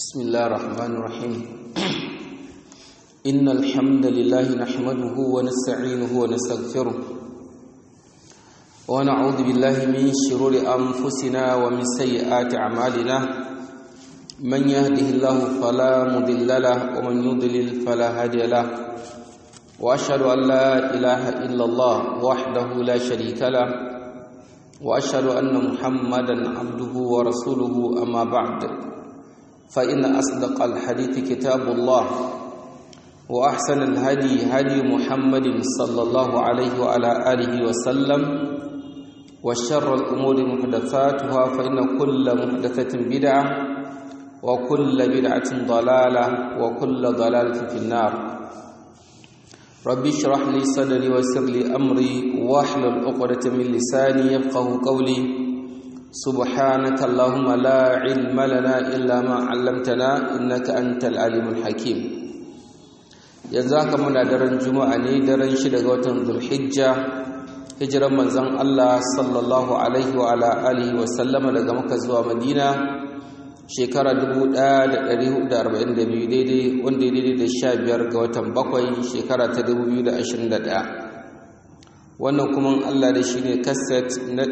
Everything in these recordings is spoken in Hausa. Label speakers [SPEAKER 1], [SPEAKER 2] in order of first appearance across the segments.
[SPEAKER 1] بسم الله الرحمن الرحيم إن الحمد لله نحمده ونستعينه ونستغفره ونعوذ بالله من شرور أنفسنا ومن سيئات أعمالنا من يهده الله فلا مضل له ومن يضلل فلا هادي له وأشهد أن لا إله إلا الله وحده لا شريك له وأشهد أن محمدا عبده ورسوله أما بعد فإن أصدق الحديث كتاب الله وأحسن الهدي هدي محمد صلى الله عليه وعلى آله وسلم وشر الأمور محدثاتها فإن كل محدثة بدعة وكل بدعة ضلالة وكل ضلالة في النار ربي اشرح لي صدري ويسر لي أمري واحلل عقدة من لساني يفقه قولي سبحانك اللهم لا علم لنا إلا ما علمتنا إنك أنت العليم الحكيم yanzu haka muna daren juma'a ne daren shida ga watan zulhijja hijiran manzon Allah sallallahu alaihi wa ala alihi wa sallama daga Makka zuwa Madina shekara 1442 daidai wanda daidai da 15 ga watan bakwai shekara ta 2021 wannan kuma Allah da shi ne kaset na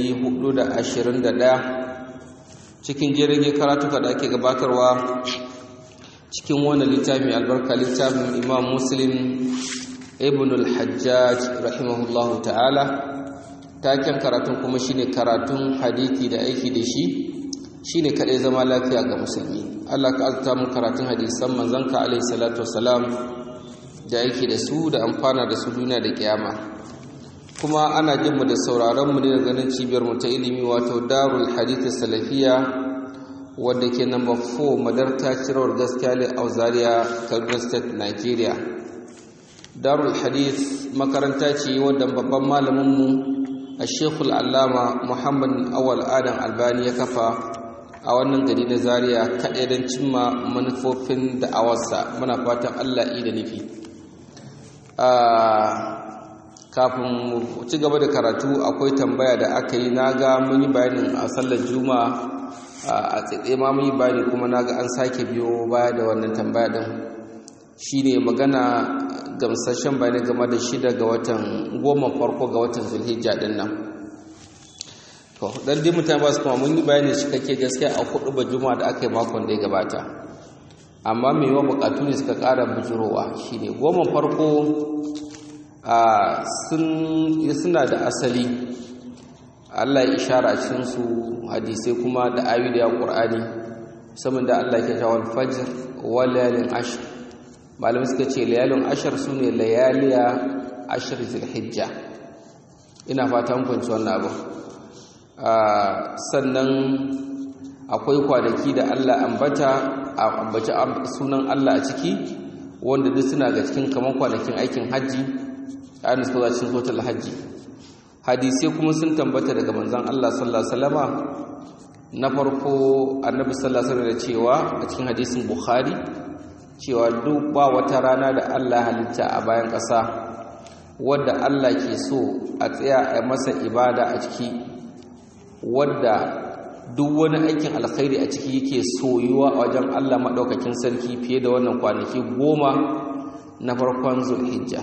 [SPEAKER 1] 421 cikin jirgin karatuka da ake gabatarwa cikin wannan littafin albarka littafin imam muslim ibn al-hajjaj rahimahullahu ta'ala taken karatun kuma shine karatun hadithi da aiki da shi shine kadai zama lafiya ga musulmi Allah ka azta mu karatun hadisan manzanka alaihi salatu wassalam da aiki da su da amfana da su duniya da kiyama kuma ana jin mu da sauraron mu ne da ganin cibiyar mu ta ilimi wato Darul Hadith Salafiya wanda ke number 4 Madarta Cirowar Gaskiya ne a Zaria Kaduna State Nigeria Darul Hadith makaranta ce wadda babban malamin mu Sheikh Al-Allama Muhammad Awal Adam Albani ya kafa a wannan gari na Zaria kaɗai don cimma manufofin da'awarsa muna fatan Allah yi da nufi kafin mu ci gaba da karatu akwai tambaya da aka yi naga mun yi bayanin a sallar juma'a a tsaye ma mun yi bayani kuma naga an sake biyo baya da wannan tambaya din shine magana gamsashen bayani game da shida ga watan goma farko ga watan zulhijja din nan to dan dai mutane ba su kuma mun yi bayani cikakke gaskiya a hudu ba juma'a da aka yi makon da ya gabata amma mai yawan bukatu ne suka kara bujurowa shine goma farko suna da asali Allah ya ishara a cikinsu hadisai kuma da ayu da ya ƙur'ani saboda Allah ke tawar fajr wa layalin ashir malam suka ce layalin ashir su ne layaliya ashir zilhijja ina fatan kwanci wannan abu sannan akwai kwanaki da Allah ambata a ambaci sunan Allah a ciki wanda duk suna ga cikin kamar kwanakin aikin hajji ayin suka za cikin sotar hajji hadisai kuma sun tambata daga manzan Allah sallallahu alaihi wasallama na farko annabi sallallahu alaihi da cewa a cikin hadisin bukhari cewa duk ba wata rana da Allah halitta a bayan ƙasa wadda Allah ke so a tsaya a masa ibada a ciki wadda duk wani aikin alkhairi a ciki yake soyuwa a wajen Allah maɗaukakin sarki fiye da wannan kwanaki goma na farkon zulhijja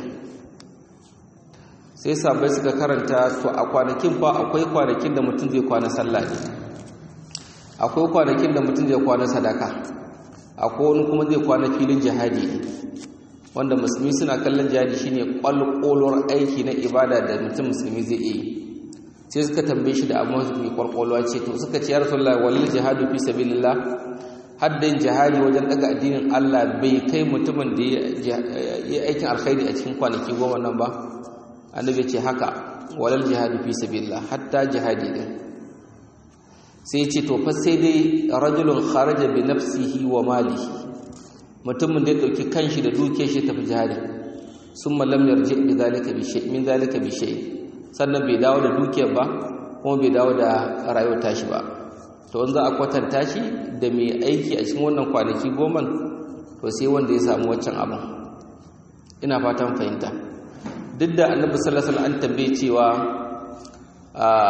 [SPEAKER 1] sai sabai suka karanta to a kwanakin fa akwai kwanakin da mutum zai kwana sallah ne akwai kwanakin da mutum zai kwana sadaka akwai wani kuma zai kwana filin jihadi ne wanda musulmi suna kallon jihadi shine kwalkolor aiki na ibada da mutum musulmi zai yi sai suka tambaye shi da abu mai kwalkolwa ce to suka ce ya rasulullahi wallal jihadu fi sabilillah haddin jihadi wajen daga addinin Allah bai kai mutumin da ya aikin alkhairi a cikin kwanaki goma nan ba annabi ce haka walal jihadu fi sabilillah hatta jihadi din sai ya ce to fa sai dai rajulun kharaja bi nafsihi wa malihi mutumin da ya dauki kanshi da dukiyar shi tafi jihadi summa lam yarji bi zalika bi shay min zalika bi shay sannan bai dawo da dukiyar ba kuma bai dawo da rayuwar tashi ba to in za a kwatanta shi da mai aiki a cikin wannan kwanaki goma to sai wanda ya samu waccan abin ina fatan fahimta duk da annabi sallallahu alaihi wasallam an tambaye cewa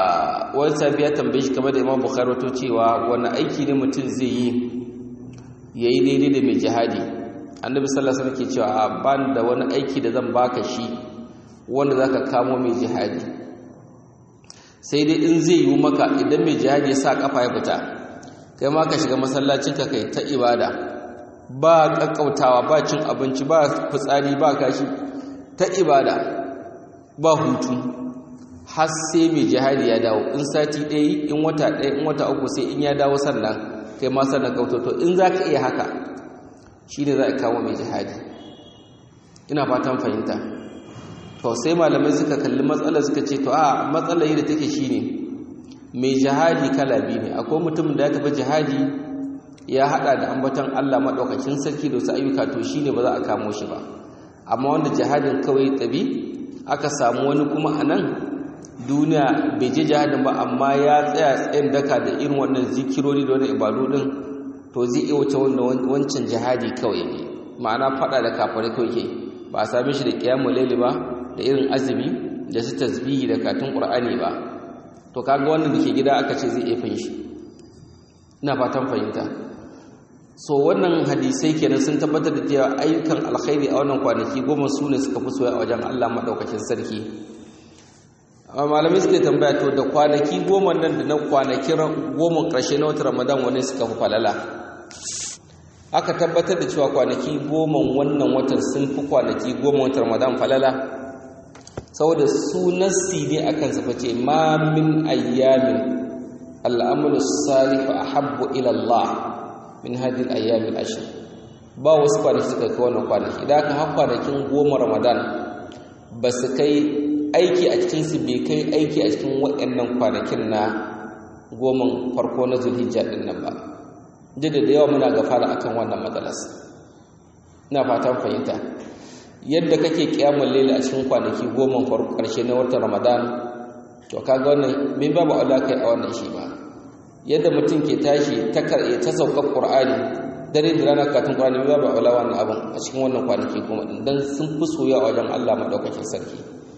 [SPEAKER 1] wani sabi ya tambaye shi kamar da imam bukhari wato cewa wani aiki ne mutum zai yi yayi daidai da mai jihadi annabi sallallahu alaihi wasallam ke cewa ban da wani aiki da zan baka shi wanda zaka kamo mai jihadi sai dai in zai yi maka idan mai jihadi ya sa kafa ya fita kai ma ka shiga masallacin ka kai ta ibada ba kakkautawa ba cin abinci ba fitsari ba kashi ta ibada ba hutu har sai mai jihadi ya dawo in sati ɗaya in wata ɗaya in wata uku sai in ya dawo sannan kai ma sannan kautoto in za ka iya haka shi ne za a kawo mai jihadi ina fatan fahimta to sai malamai suka kalli matsalar suka ce to a matsalar yadda take shi ne mai jihadi kala biyu ne akwai mutum da ya tafi jihadi ya hada da ambaton Allah maɗaukakin sarki da wasu ayyuka to shi ne ba za a kamo shi ba amma wanda jihadin kawai tabi aka samu wani kuma a nan duniya bai je jihadin ba amma ya tsaya tsayin daka da irin wannan zikirori da wani ibadu din to zai iya wuce wancan jihadi kawai ne ma'ana fada da kafare kawai ke ba a same shi da kiyamu laili ba da irin azumi da su tasbihi da katun qur'ani ba to kaga wannan da ke gida aka ce zai iya fin shi ina fatan fahimta so wannan hadisai kenan sun tabbatar da cewa ayyukan alkhairi a wannan kwanaki goma su ne suka fi soya a wajen Allah madaukakin sarki amma malamai suke tambaya to da kwanaki goma nan da na kwanakin goma ƙarshe na watan ramadan wani suka fi falala aka tabbatar da cewa kwanaki goma wannan watan sun fi kwanaki goma watan ramadan falala saboda su nassi ne akan su fice ma min ayyamin al'amalu salihu ahabbu ila Allah min hadhihi al-ayyam al-ashr ba wasu kwanaki suka kai wannan kwanaki idan aka har kwanakin goma ramadan ba su kai aiki a cikin su bai kai aiki a cikin waɗannan kwanakin na goman farko na zulhijja din nan ba duk da yawa muna gafara akan wannan matsalas ina fatan fahimta yadda kake kiyamul layl a cikin kwanaki goma farko karshe na watan ramadan to kaga wannan min babu aula kai a wannan shi ba yadda mutum ke tashi ta karye ta saukar qur'ani dare da rana katun qur'ani min babu aula wannan abin a cikin wannan kwanaki goma din dan sun fi soyayya a wajen Allah madaukakin sarki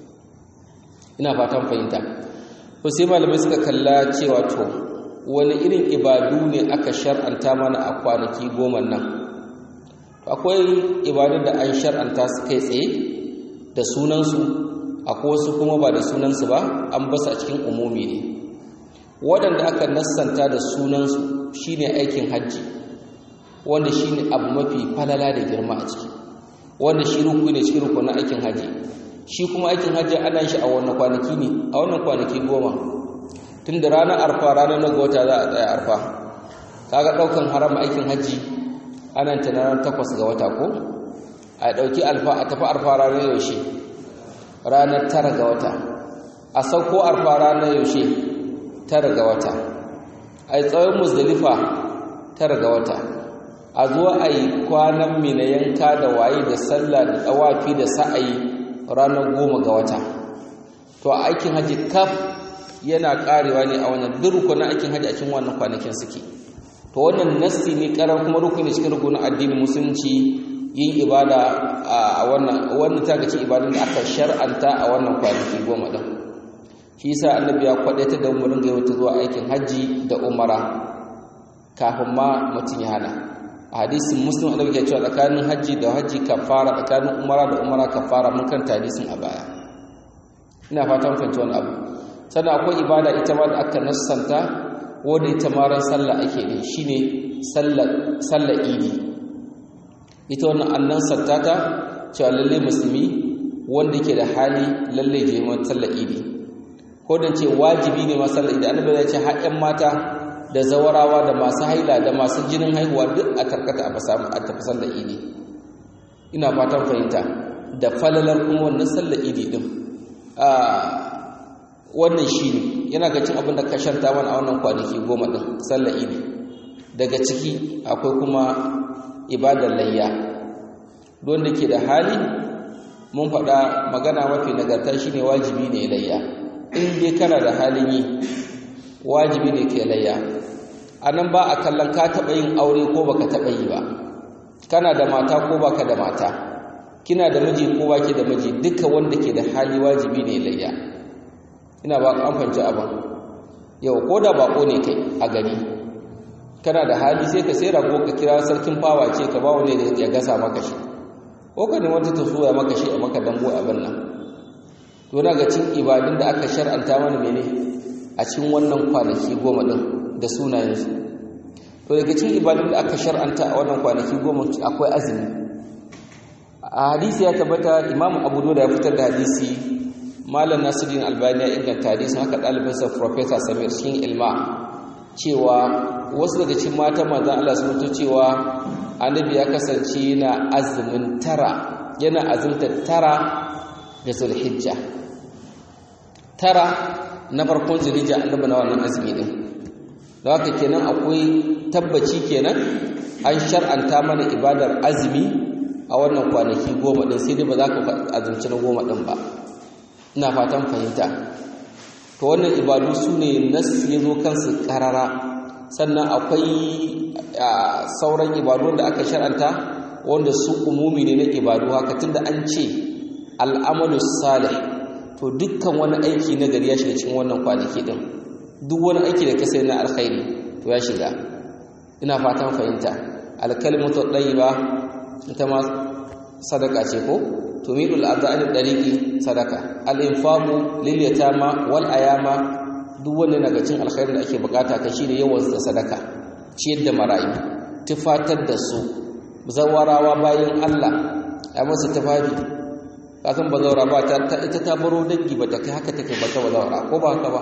[SPEAKER 1] ina fatan fahimta to sai malamai suka kalla cewa to wani irin ibadu ne aka shar'anta mana a kwanaki goma nan akwai ibadun da an shar'anta su kai tsaye da sunansu akwai wasu kuma ba da sunansu ba an basu a cikin umumi ne waɗanda aka nassanta da sunansu shine aikin hajji wanda shine abu mafi falala da girma a ciki wanda shi ruku ne cikin rukunin aikin hajji shi kuma aikin hajji ana shi a wannan kwanaki ne a wannan kwanaki goma tun da ranar arfa ranar na wata za a tsaya arfa kaga ɗaukan haram aikin hajji ana ta ranar takwas ga wata ko a ɗauki alfa a tafi arfa ranar yaushe ranar tara ga wata a sauko arfa ranar yaushe tara ga wata a yi tsawon musdalifa tara ga wata a zuwa a yi kwanan mina yanka da waye da sallah da tsawafi da sa'ayi ranar goma ga wata to a aikin hajji kaf yana karewa ne a wannan duk rukunin aikin hajji a cikin wannan kwanakin suke to wannan nassi ne karar kuma rukuni cikin rukunin addinin musulunci yin ibada a wannan wannan ta ga ibadun da aka shar'anta a wannan kwanaki goma din shi yasa annabi ya kwadaita da mu ringa yawata zuwa aikin hajji da umara kafin ma mutum ya hana a hadisin muslim annabi ke cewa tsakanin hajji da hajji kafara tsakanin umara da umara kafara mun kanta hadisin a baya ina fatan fahimci wani abu sannan akwai ibada ita ma da aka nassanta wanda ita ma ran sallah ake ne shine sallar idi ita wannan annan sattata cewa lalle musulmi wanda yake da hali lalle je mu sallar idi ko dan ce wajibi ne ma sallar idi annabi ya ce har ƴan mata da zawarawa da masu haila da masu jinin haihuwa duk a karkata a basamu a tafi sallar idi ina fatan fahimta da falalar kuma wannan sallar idi din wannan shi ne yana ga cin abin da ka shanta mana a wannan kwanaki goma ɗin sallar idi daga ciki akwai kuma ibadar layya don da ke da hali mun faɗa magana mafi nagarta shi ne wajibi ne layya in dai kana da halin yi wajibi ne ke layya a nan ba a kallon ka taɓa yin aure ko baka taɓa yi ba kana da mata ko baka da mata kina da miji ko baki da miji duka wanda ke da hali wajibi ne layya ina ba an fanci abin yau ko da bako ne kai a gari kana da hali sai ka sai rago ka kira sarkin fawa ce ka ba wani ya gasa maka shi ko ka ne wata ta soya maka shi a maka dango abin nan to na ga cin ibadun da aka shar'anta mana mene a cikin wannan kwanaki goma din da sunayensu to daga cikin ibadun da aka shar'anta a wannan kwanaki goma akwai azumi a hadisi ya tabbata imam abu da ya fitar da hadisi malam nasiruddin albani ya inganta hadisin haka ɗalibinsa professor samir cikin ilma cewa wasu daga cikin matan manzon Allah sun mutu cewa annabi ya kasance yana azumin tara yana azumta tara da zulhijja tara na farkon zulhijja annabi na wannan azumi din da haka kenan akwai tabbaci kenan an shar'anta mana ibadar azumi a wannan kwanaki goma din sai dai ba za ka azumci na goma din ba ina fatan fahimta to wannan ibadu su ne nas ya zo kansu karara sannan akwai sauran ibadu da aka shar'anta wanda su umumi ne na ibadu haka tunda an ce al'amalu salih to dukkan wani aiki na gari ya shiga cikin wannan kwanaki din duk wani aiki da ka sai na alkhairi to ya shiga ina fatan fahimta alkalimatu ba ita ma sadaka ce ko tumidul adha'il dariqi sadaka al-infaqu lil yatama wal ayama duk wanda daga cikin alkhairin da ake bukata ka shine yawan da sadaka ciyar da marayu tufatar da su zawarawa bayan Allah a masa tufafi kasan bazawara ba ta ita ta baro dangi ba ta kai haka take ba ta bazawara ko ba haka ba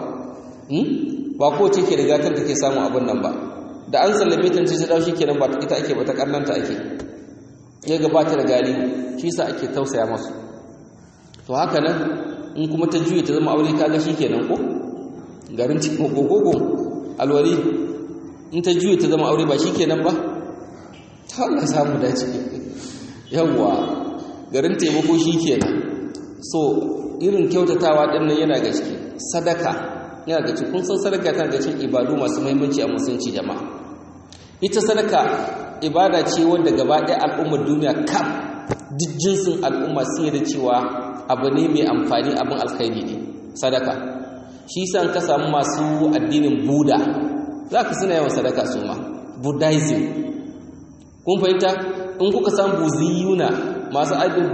[SPEAKER 1] ba ko ce ke riga kanta ke samun abin nan ba da an sallame ta ce dawo shikenan ba ita ake ba ta karnanta ake ya gabata da galihu shi sa ake tausaya masu to haka nan in kuma ta juye ta zama aure kaga shikenan ko garin cikin gogogo alwali in ta juye ta zama aure ba shikenan ba ta Allah samu dace yawwa garin taimako shikenan so irin kyautatawa din nan yana gaske sadaka yana gaske kun san sadaka tana ga cikin ibadu masu muhimmanci a musulunci jama'a ita sadaka ibada ce wanda gaba ɗaya al'ummar duniya kam duk jinsin al'umma sun da cewa abu ne mai amfani abin alkhairi ne sadaka shi san ka samu masu addinin buda za ka suna yawan sadaka su ma buddhism kun fahimta in kuka samu buziyuna masu aibin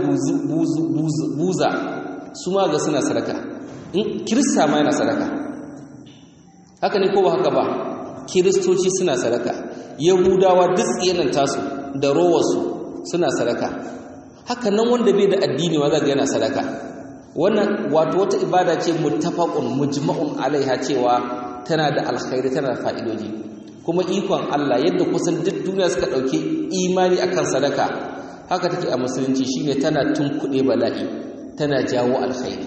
[SPEAKER 1] buza su ma ga suna sadaka in kirista ma yana sadaka haka ne ko ba haka ba kiristoci suna sadaka yahudawa duk tsiyanan tasu da rowarsu suna sadaka haka nan wanda bai da addini ma zaga yana sadaka wannan wato wata ibada ce muttafaqun mujma'un alaiha cewa tana da alkhairi tana da fa'idoji kuma ikon Allah yadda kusan duk duniya suka dauke imani akan sadaka haka take a musulunci shine tana tunkuɗe bala'i tana jawo alkhairi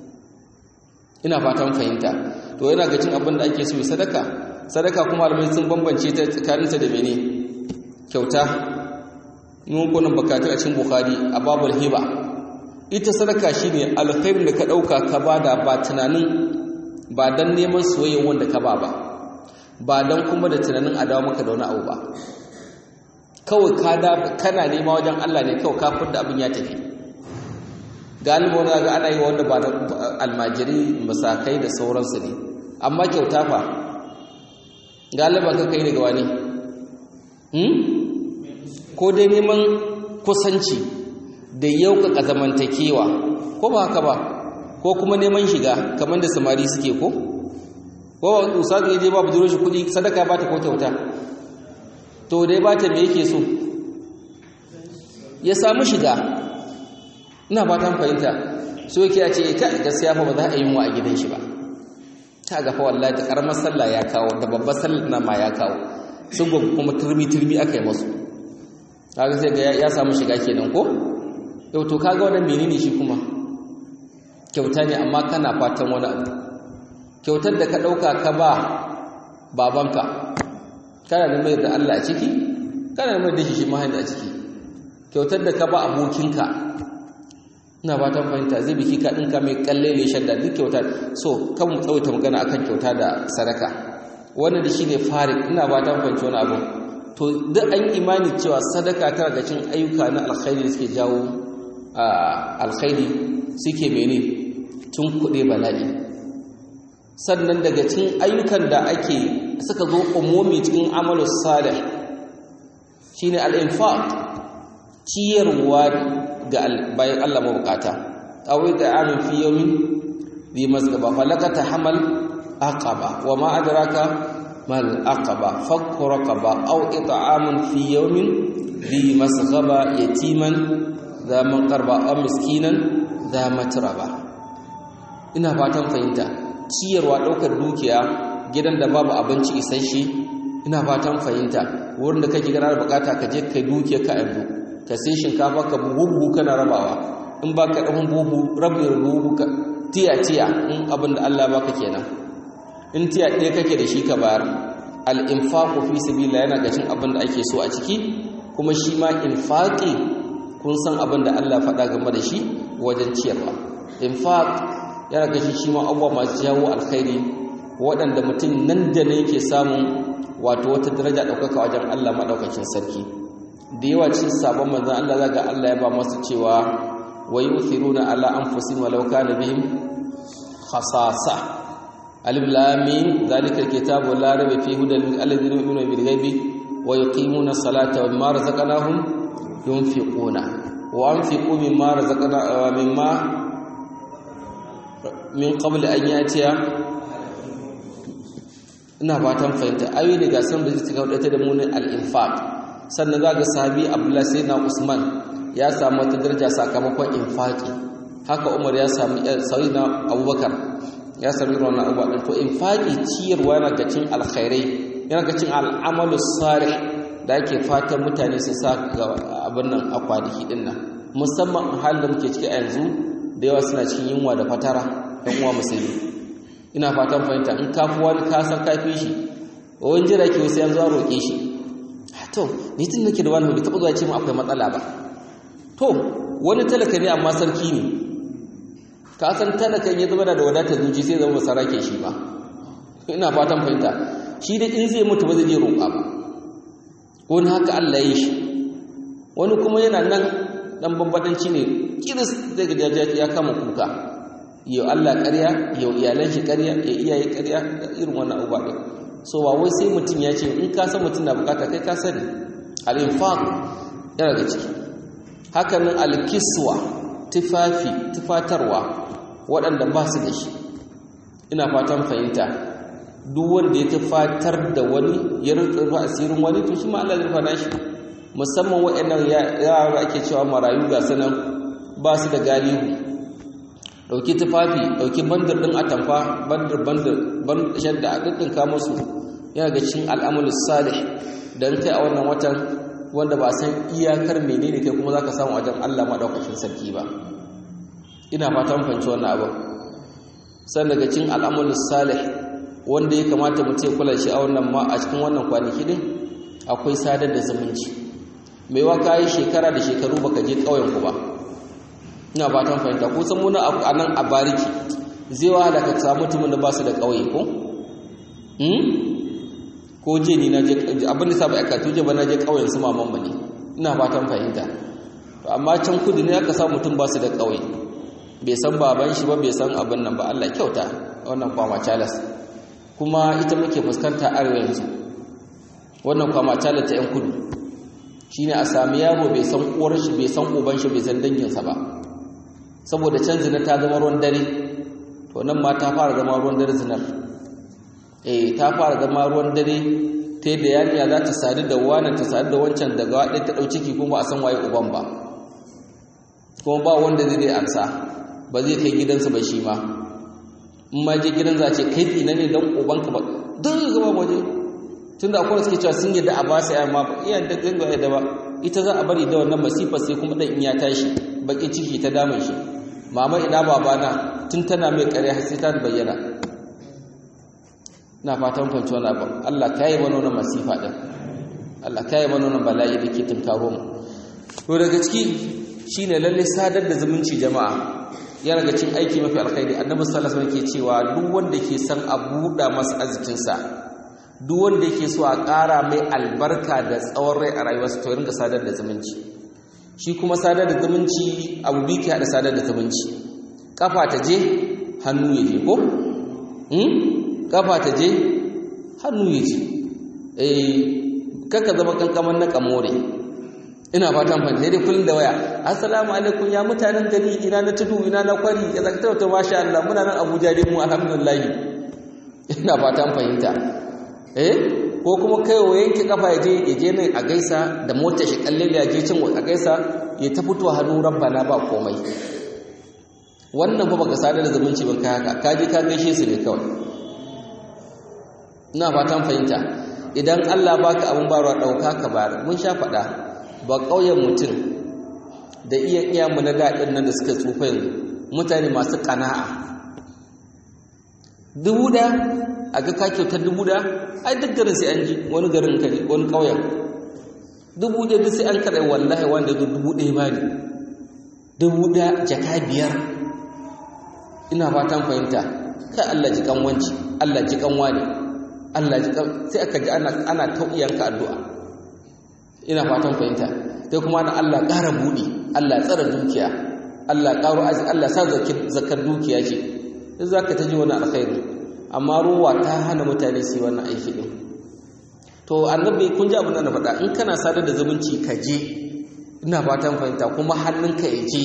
[SPEAKER 1] ina fatan fahimta to yana ga cin abin da ake so sadaka sadaka kuma alamai sun bambance ta tsakaninta da mene kyauta mun kunan bakatu a cikin bukhari a babul hiba ita sadaka shine alkhairin da ka dauka ka bada ba tunanin ba dan neman soyayyen wanda ka ba ba ba dan kuma da tunanin a dawo maka da wani abu ba kawai ka da kana nema wajen Allah ne kawai ka furda abin ya tafi galiba wani ga ana yi wanda ba da almajiri masakai da sauransu ne amma kyauta fa galiba ka kai daga wani ko dai neman kusanci da yaukaka zamantakewa ko ba haka ba ko kuma neman shiga kamar da samari suke ko ko ustazu ya je ba budurwar shi kudi sadaka ba ta ko kyauta to dai ba ta me yake so ya samu shiga ina ba ta fahimta so yake ya ce ka gaskiya fa ba za a yi mu a gidan shi ba ta ga fa wallahi da karamar sallah ya kawo da babbar sallah na ma ya kawo sun kuma turmi turmi aka yi masu kaga sai ga ya samu shiga kenan ko yau to kaga wannan menene shi kuma kyauta ne amma kana fatan wani abu kyautar da ka dauka ka ba babanka kana da mai da Allah a ciki kana da mai da shi mahaifin a ciki kyautar da ka ba abokinka ina fatan fahimta zai biki ka dinka mai kalle ne shadda duk kyauta so kan mu tsawaita magana akan kyauta da sadaka wannan da shine farik ina fatan fahimci wani abu to duk an imani cewa sadaka tana da cin ayyuka na alkhairi da suke jawo alkhairi suke mene tun kuɗe bala'i sannan daga cin ayyukan da ake suka zo umumi cikin amalus salih shine al-infaq ciyarwa ga bayan Allah mabukata awai da amin fi yawmin bi masgaba falakata hamal aqaba wa ma adraka mal aqaba fakku raqaba aw it'amun fi yawmin bi masgaba yatiman za man qarba aw miskinan za matraba ina fatan fahimta ciyarwa daukar dukiya gidan da babu abinci isasshe ina fatan fahimta wurin da kake ganar bukata ka je kai dukiya ka yanzu ka sai shinkafa ka buhu kana rabawa in ba ka ɗan buhu rabin buhu ka tiya-tiya in abin da Allah baka kenan in tiya ɗaya kake da shi ka bayar al'infaƙo fi sabila yana gacin abin da ake so a ciki kuma shi ma infaƙi kun san abin da Allah faɗa game da shi wajen ciyarwa infaƙ yana gacin shi ma abubuwa masu jawo alkhairi waɗanda mutum nan da ne yake samun wato wata daraja ɗaukaka wajen Allah maɗaukakin sarki da yawa cikin sabon manzan Allah zaga Allah ya ba masu cewa wa yuthiruna ala anfusihim walau kana bihim khasasa alif lam mim zalika alkitabu la rayba fihi hudan lil ladina yu'minuna bil ghaibi wa yuqimuna salata wa mimma razaqnahum yunfiquna wa anfiqu mimma razaqna mimma min qabl an yatiya ina fatan fahimta ayoyi ne ga san da suka wadata da munin al-infaq sannan za ga sahabi abdullahi sai na usman ya samu wata daraja sakamakon infaki haka umar ya samu sauyi na abubakar ya sami wannan abubuwa to infaki ciyarwa yana ga cin alkhairai yana ga cin al'amalu sari da ake fatan mutane su sa ga abin nan a kwanaki din nan musamman halin da muke ciki a yanzu da yawa suna cikin yunwa da fatara ɗan uwa musulmi ina fatan fahimta in kafi wani kasan kafi shi wani jira ke wasu yanzu a roƙe shi to ni tun nake da wani bai taɓa zuwa ce mu akwai matsala ba to wani talaka ne amma sarki ne ka san talakan ya zama da wadatar zuci sai zama sarake shi ba ina fatan fahimta shi da in zai mutu ba zai je roƙa ba wani haka Allah ya yi shi wani kuma yana nan dan bambadanci ne kiris zai ga ya kama kuka yau Allah ƙarya yau iyalan shi ƙarya ya iyaye ƙarya da irin wannan abubuwa ɗin so ba wai sai mutum ya ce in ka san mutum na bukata kai ka sani al-infaq yana da ciki haka nan al-kiswa tufafi tufatarwa waɗanda ba su da shi ina fatan fahimta duk wanda ya tufatar da wani ya rufa asirin wani to shi ma Allah zai rufa shi musamman waɗannan yara ake cewa marayu ga sanan ba su da galihu ɗauki tufafi ɗauki bandar ɗin atamfa bandar bandar bandar shadda a ɗinɗinka musu yana ga cikin al'amul salih don kai a wannan watan wanda ba san iyakar menene kai kuma zaka samu wajen Allah madaukakin sarki ba ina fatan fahimci wannan abin san daga cikin al'amul salih wanda ya kamata mu ce kula shi a wannan ma a cikin wannan kwanaki din akwai sadar da zumunci mai wa kai shekara da shekaru baka je ƙauyen ku ba ina fatan fahimta ko san muna a nan a bariki zai wahala ka samu mutumin da ba su da ƙauye ko ko je ni na je abin da sa ba aka tuje ba na je kauyen su maman ba ne ina fatan fahimta to amma can kudu ne aka sa mutum ba su da kauye bai san baban shi ba bai san abin nan ba Allah kyauta wannan kwama chalas kuma ita muke fuskanta arewa yanzu wannan kwama chalas ta yan kudu shine a sami yaro bai san uwar shi bai san uban shi bai san danginsa ba saboda can zina ta zama ruwan dare to nan ma ta fara zama ruwan dare zinar eh ta fara zama ruwan dare ta yadda yarinya za ta sadu da wani ta sadu da wancan daga waɗai ta ɗau ciki kuma a san waye uban ba kuma ba wanda zai dai amsa ba zai kai gidansa ba shi ma in ma je gidan za ce kai tsina ne don ubanka ba don zai gaba waje tun da akwai suke cewa sun yadda a ba su yayan ma iya da ganga yadda ba ita za a bari da wannan masifar sai kuma ɗan in ya tashi baƙin ciki ta damun shi mama ina babana tun tana mai ƙarya har sai ta bayyana na fatan kwanci wani abin Allah ka yi mana masifa ɗin Allah ka yi mana bala'i da ke tunkaro mu to daga ciki shi ne lalle sadar da zumunci jama'a ya daga cin aiki mafi alkhairi annabi sallallahu alaihi wasallam ke cewa duk wanda ke son a buɗa masa arzikinsa duk wanda yake so a ƙara mai albarka da tsawon rai a rayuwarsa to rinka sadar da zumunci shi kuma sadar da zumunci abu biyu ke haɗa sadar da zumunci kafa ta je hannu ya je ko kafa ta je hannu ya ce eh kaka zama kankaman na kamore ina fatan fahimta sai dai kullum da waya assalamu alaikum ya mutanen gari ina na tudu ina na kwari ya zaka tauta masha Allah muna nan Abuja dai mu alhamdulillah ina fatan fahimta eh ko kuma kai wa yanke kafa ya je ya je nan a gaisa da motar shi kalle ya je cin a gaisa ya ta fito hannu rabbana ba komai wannan fa baka sadar da zumunci ban kai haka ka je ka gaishe su ne kawai ina fatan fahimta idan Allah baka abin barwa dauka ka bar mun sha faɗa ba ƙauyen mutum da iya iya mu na daɗin nan da suka tsufa yanzu mutane masu ƙana'a dubu da a ga ka kyautar dubu da ai duk garin sai an ji wani garin ka wani ƙauyen dubu da duk sai an kaɗai wallahi wanda ya dubu ɗaya ba ne dubu da jaka biyar ina fatan fahimta kai Allah ji kanwanci Allah ji kanwa ne Allah ji sai aka ji ana ana tauyanka addu'a ina fatan fahimta sai kuma ana Allah ƙara buɗe Allah tsara dukiya Allah ƙaro aji Allah sa zakar dukiya ce duk zaka ta ji wani alkhairi amma ruwa ta hana mutane su yi wannan aiki din to annabi kun ji abin da na faɗa in kana sadar da zumunci ka je ina fatan fahimta kuma hannunka ya je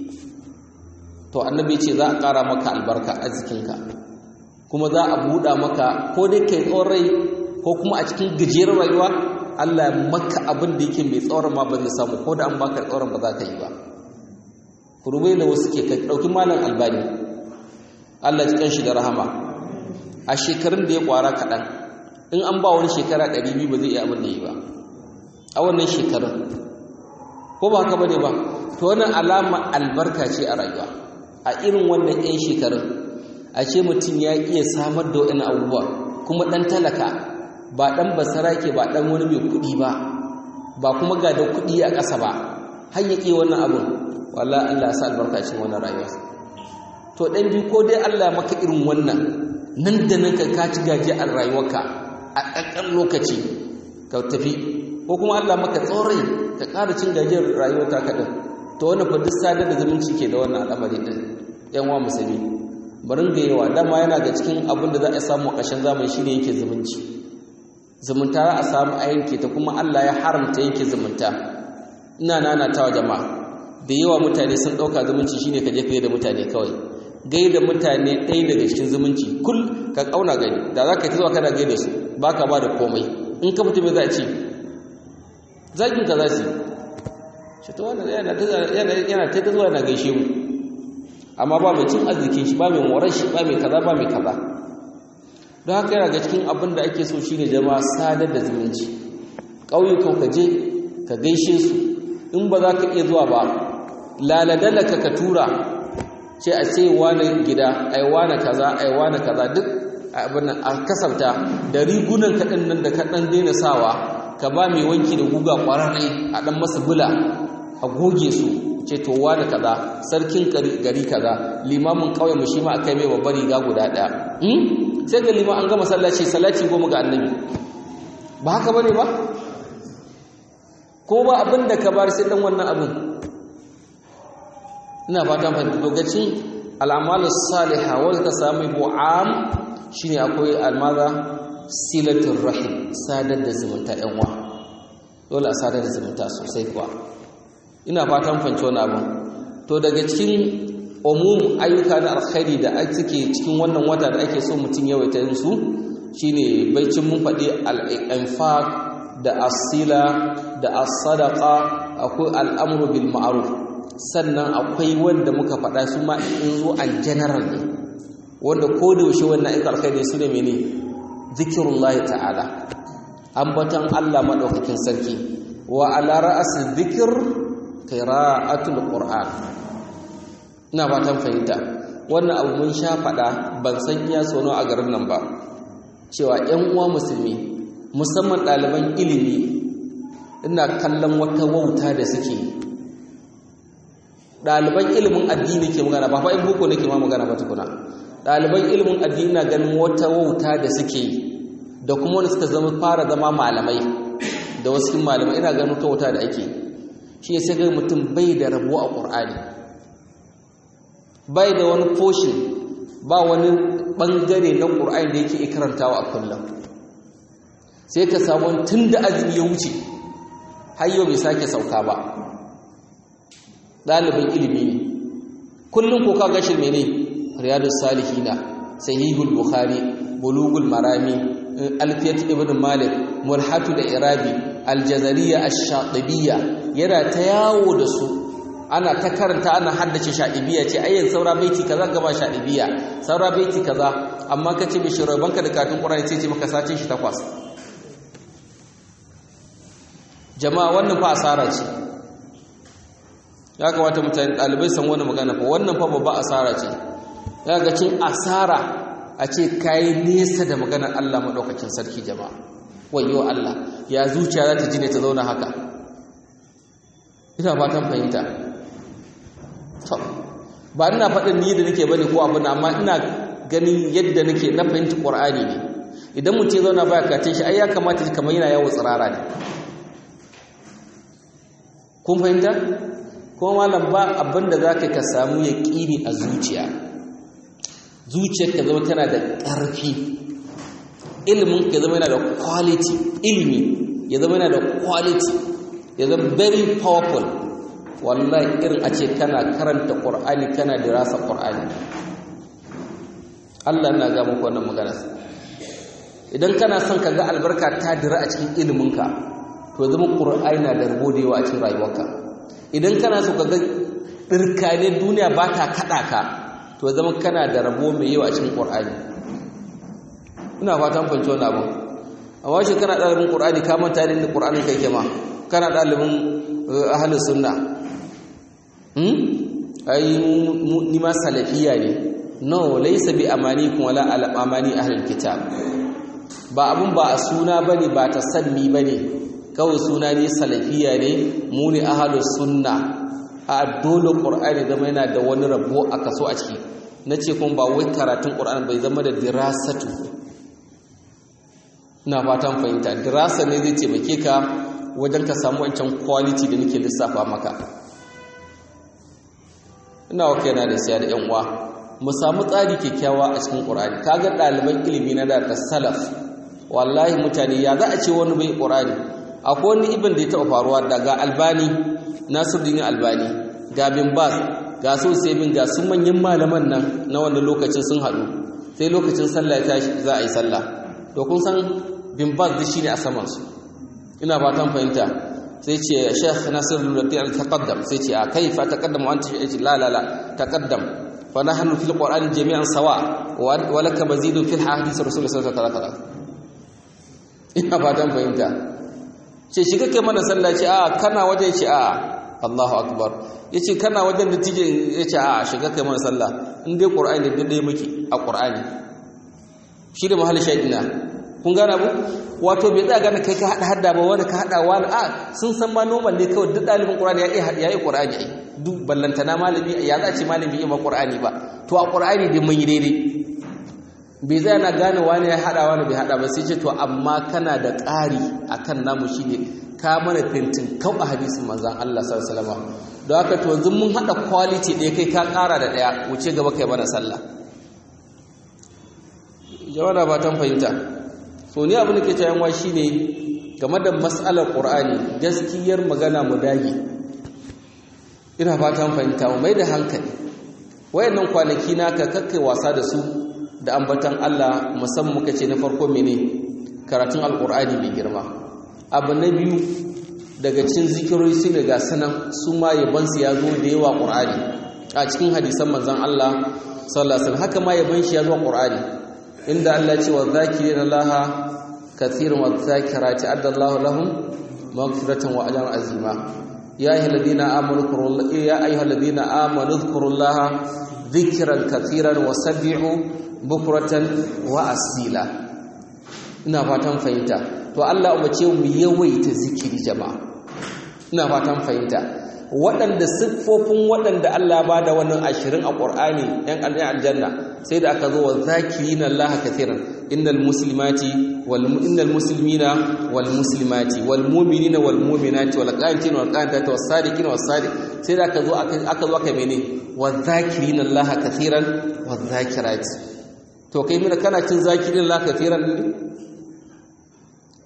[SPEAKER 1] to annabi ce za a ƙara maka albarka a jikinka kuma za a buɗa maka ko dai kai tsawon rai ko kuma a cikin gajeren rayuwa Allah ya maka abin da yake mai tsawon ma ba zai samu ko da an baka tsawon ba za ka yi ba kurubai da wasu ke ɗauki malam albani Allah ji kanshi da rahama a shekarun da ya kwara kaɗan in an ba wani shekara ɗari biyu ba zai iya abin da yi ba a wannan shekarun ko ba haka bane ba to wannan alama albarka ce a rayuwa a irin wannan 'yan shekarun a ce mutum ya iya samar da wani abubuwa kuma ɗan talaka ba ɗan basarake ba ɗan wani mai kuɗi ba ba kuma ga da kuɗi a ƙasa ba har ya ƙi wannan abin walla Allah ya sa albarka cikin wannan rayuwa to ɗan biyu ko dai Allah ya maka irin wannan nan da nan ka kaci gaji a rayuwarka a ƙanƙan lokaci ka tafi ko kuma Allah maka tsorai ka ƙara cin gajiyar rayuwar ta kaɗan to wannan fa duk sadar da zumunci ke da wannan al'amari ɗin yan wa musulmi barin ga yawa dama yana ga cikin abin da za a samu a ƙarshen zamani shine yake zumunci zumunta za a samu a yanke ta kuma Allah ya haramta yanke zumunta ina nanatawa jama'a da yawa mutane sun ɗauka zumunci shine ka je ka da mutane kawai gai da mutane ɗaya daga cikin zumunci kul ka ƙauna gani da za ka ta zuwa kana gai da su ba ka ba da komai in ka mutum za a ce zagin ka za su shi ta wani yana ta zuwa yana gaishe mu amma ba mai cin arzikin shi ba mai morar shi ba mai kaza ba mai kaza don haka yana ga cikin abin da ake so shi ne jama'a sadar da zumunci ƙauyukan ka je ka gaishe su in ba za ka iya zuwa ba laladalaka ka tura ce a ce wane gida ai wane kaza ai wane kaza duk abin nan a kasafta da rigunan kaɗan nan da kaɗan daina sawa ka ba mai wanki da guga ƙwararre a ɗan masa bula a goge su ce to wane kaza sarkin gari kaza limamin ƙauye mu shi ma akai mai babbar riga guda ɗaya sai ga liman an gama sallaci salati goma ga annabi ba haka bane ba ko ba abin da ka bar sai dan wannan abin ina fatan fahimta lokacin al'amalu salihah wanda ka samu bu'am shine akwai almaza silatul rahim sadar da zumunta yan uwa dole a sadar da zumunta sosai kuwa ina fatan fahimci wannan abin to daga cikin umum ayyuka na alkhairi da suke cikin wannan wata da ake so mutum yawaita yin su shine baicin mun faɗi al-infaq da asila da as-sadaqa akwai al'amru bil ma'ruf sannan akwai wanda muka faɗa su ma in zo an general ne wanda ko da yaushe wannan ayyuka alkhairi su ne mene zikrullahi ta'ala ambatan Allah madaukakin sarki wa ala ra'as dhikr qira'atul qur'an ina fatan fahimta wannan abu mun sha faɗa ban san iya sono a garin nan ba cewa ƴan uwa musulmi musamman ɗaliban ilimi ina kallon wata wauta da suke ɗaliban ilimin addini ke magana ba fa'in boko nake ma magana ba tukuna ɗaliban ilimin addini na ganin wata wauta da suke da kuma wani suka zama fara zama malamai da wasu malamai ina ganin wata wauta da ake shi sai ga mutum bai da rabo a ƙur'ani bai da wani foshi ba wani ɓangare na ƙur'ani da yake karantawa a kullum sai ka samu tun da azumi ya wuce har yau bai sake sauka ba ɗalibin ilimi ne kullum ko ka gashi mene riyadus salihina sahihul bukhari bulugul marami alfiyat ibn malik mulhatu da irabi aljazariya ash-shatibiyya yana ta yawo da su ana ta karanta ana haddace shaɗibiya ce ayyan saura baiti kaza gaba shaɗibiya saura baiti kaza amma kace bi banka da katun qur'ani sai ce maka sace shi takwas jama'a wannan fa asara ce ya kamata mutane ɗalibai san wani magana fa wannan fa babba asara ce ya ga cin asara a ce kayi nesa da maganar Allah maɗaukakin sarki jama'a wayo Allah ya zuciya za ta ji ne ta zauna haka ina fatan fahimta to ba ina faɗin ni da nake bane ko abin amma ina ganin yadda nake na fahimta Qur'ani ne idan mutum ya zauna baya kace shi ai ya kamata kamar yana yawo tsirara ne kun fahimta kuma malam ba abin da zaka ka samu yaqini a zuciya zuciyarka zama tana da ƙarfi ilimin ka zama yana da quality ilimi ya zama yana da quality ya zama very powerful wallahi irin a ce kana karanta qur'ani kana dirasa qur'ani Allah na ga muku wannan magana idan kana son ka ga albarka ta dira a cikin iliminka to zama qur'ani na da rabo da yawa a cikin rayuwarka idan kana so ka ga dirkane duniya ba ta kada ka to zama kana da rabo mai yawa a cikin qur'ani ina fatan fahimci wannan abu amma shi kana dalibin qur'ani ka manta da qur'anin kai kema kana dalibin ahlus sunna hmm ai ni ma salafiya ne no laysa bi amanikum wala ala amani ahlul kitab ba abun ba a suna bane ba ta sanni bane kawai suna ne salafiya ne mu ne ahlus sunna a dole qur'ani zama yana da wani rabo a kaso a ciki nace kuma ba wai karatun qur'ani bai zama da dirasatu ina fatan fahimta dirasa ne zai taimake ka wajen ka samu wancan quality da nake lissafa maka ina wa kaina da siya da yan uwa mu samu tsari kyakkyawa a cikin qur'ani kaga ɗaliban ilimi na da salaf wallahi mutane ya za a ce wani bai qur'ani akwai wani ibn da ya taɓa faruwa daga albani nasiruddin albani ga bin bas ga so sai bin ga sun manyan malaman nan na wannan lokacin sun haɗu sai lokacin sallah ya tashi za a yi sallah to kun san bin bas da shine a saman su ina fatan fahimta sai ce Sheikh Nasir al-Rabi al-taqaddam sai ce a kaifa taqaddam wa anta la la la taqaddam fa nahnu fil qur'ani jami'an sawa wa laka mazidun fil hadith rasul sallallahu alaihi wasallam ina fatan fahimta ce shi kake mana sallah ce a kana waje ce a Allahu akbar yace kana wajen da tije yace a shiga kai mana sallah in dai qur'ani da dai muke a qur'ani shi da mahallin shaidina kun gane abu wato bai tsaya gane kai ka hada hada ba wani ka hada wani a sun san ma normal ne kawai duk dalibin qur'ani ya iya ya yi qur'ani ai duk ballantana malami ya za ce malami ya ma qur'ani ba to a qur'ani dai mun yi daidai bai zai na gane wani ya hada wani bai hada ba sai ce to amma kana da ƙari akan namu shine ka mana fintin kau a hadisin manzon Allah sallallahu alaihi wasallam don haka to yanzu mun hada quality ɗaya kai ka ƙara da ɗaya wuce gaba kai mana sallah jama'a ba tan fahimta so ni abin da ke cewa shi ne game da mas'alar qur'ani gaskiyar magana mu dage ina fatan fahimta mu mai da hankali wayannan kwanaki naka kakkai wasa da su da ambatan Allah musamman muka ce na farko mene karatun alqur'ani mai girma abu na biyu daga cikin zikirori su ne ga sanan su ma yaban su ya zo da yawa qur'ani a cikin hadisan manzon Allah sallallahu alaihi wasallam haka ma yaban shi ya zo qur'ani inda Allah ce wa zakirin Allah kathirin wa zakirati addallahu lahum maghfiratan wa ajran azima ya ayyuhalladhina amanu dhkurullaha ya ayyuhalladhina amanu dhkurullaha dhikran kathiran wa sabbihu bukratan wa asila ina fatan fahimta to Allah umarce mu yawaita zikiri jama'a ina fatan fahimta waɗanda siffofin waɗanda Allah ba da wannan ashirin a ƙur'ani ‘yan aljanna sai da aka zo wa zakirina Allah kathiran innal muslimati wal innal muslimina wal muslimati wal mu'minina wal mu'minati wal qanitina wal qanitati was sadiqina was sadiq sai da aka zo aka zo aka mene wa zakirina Allah kathiran wa zakirati to kai mina kana cin zakirin Allah kathiran ne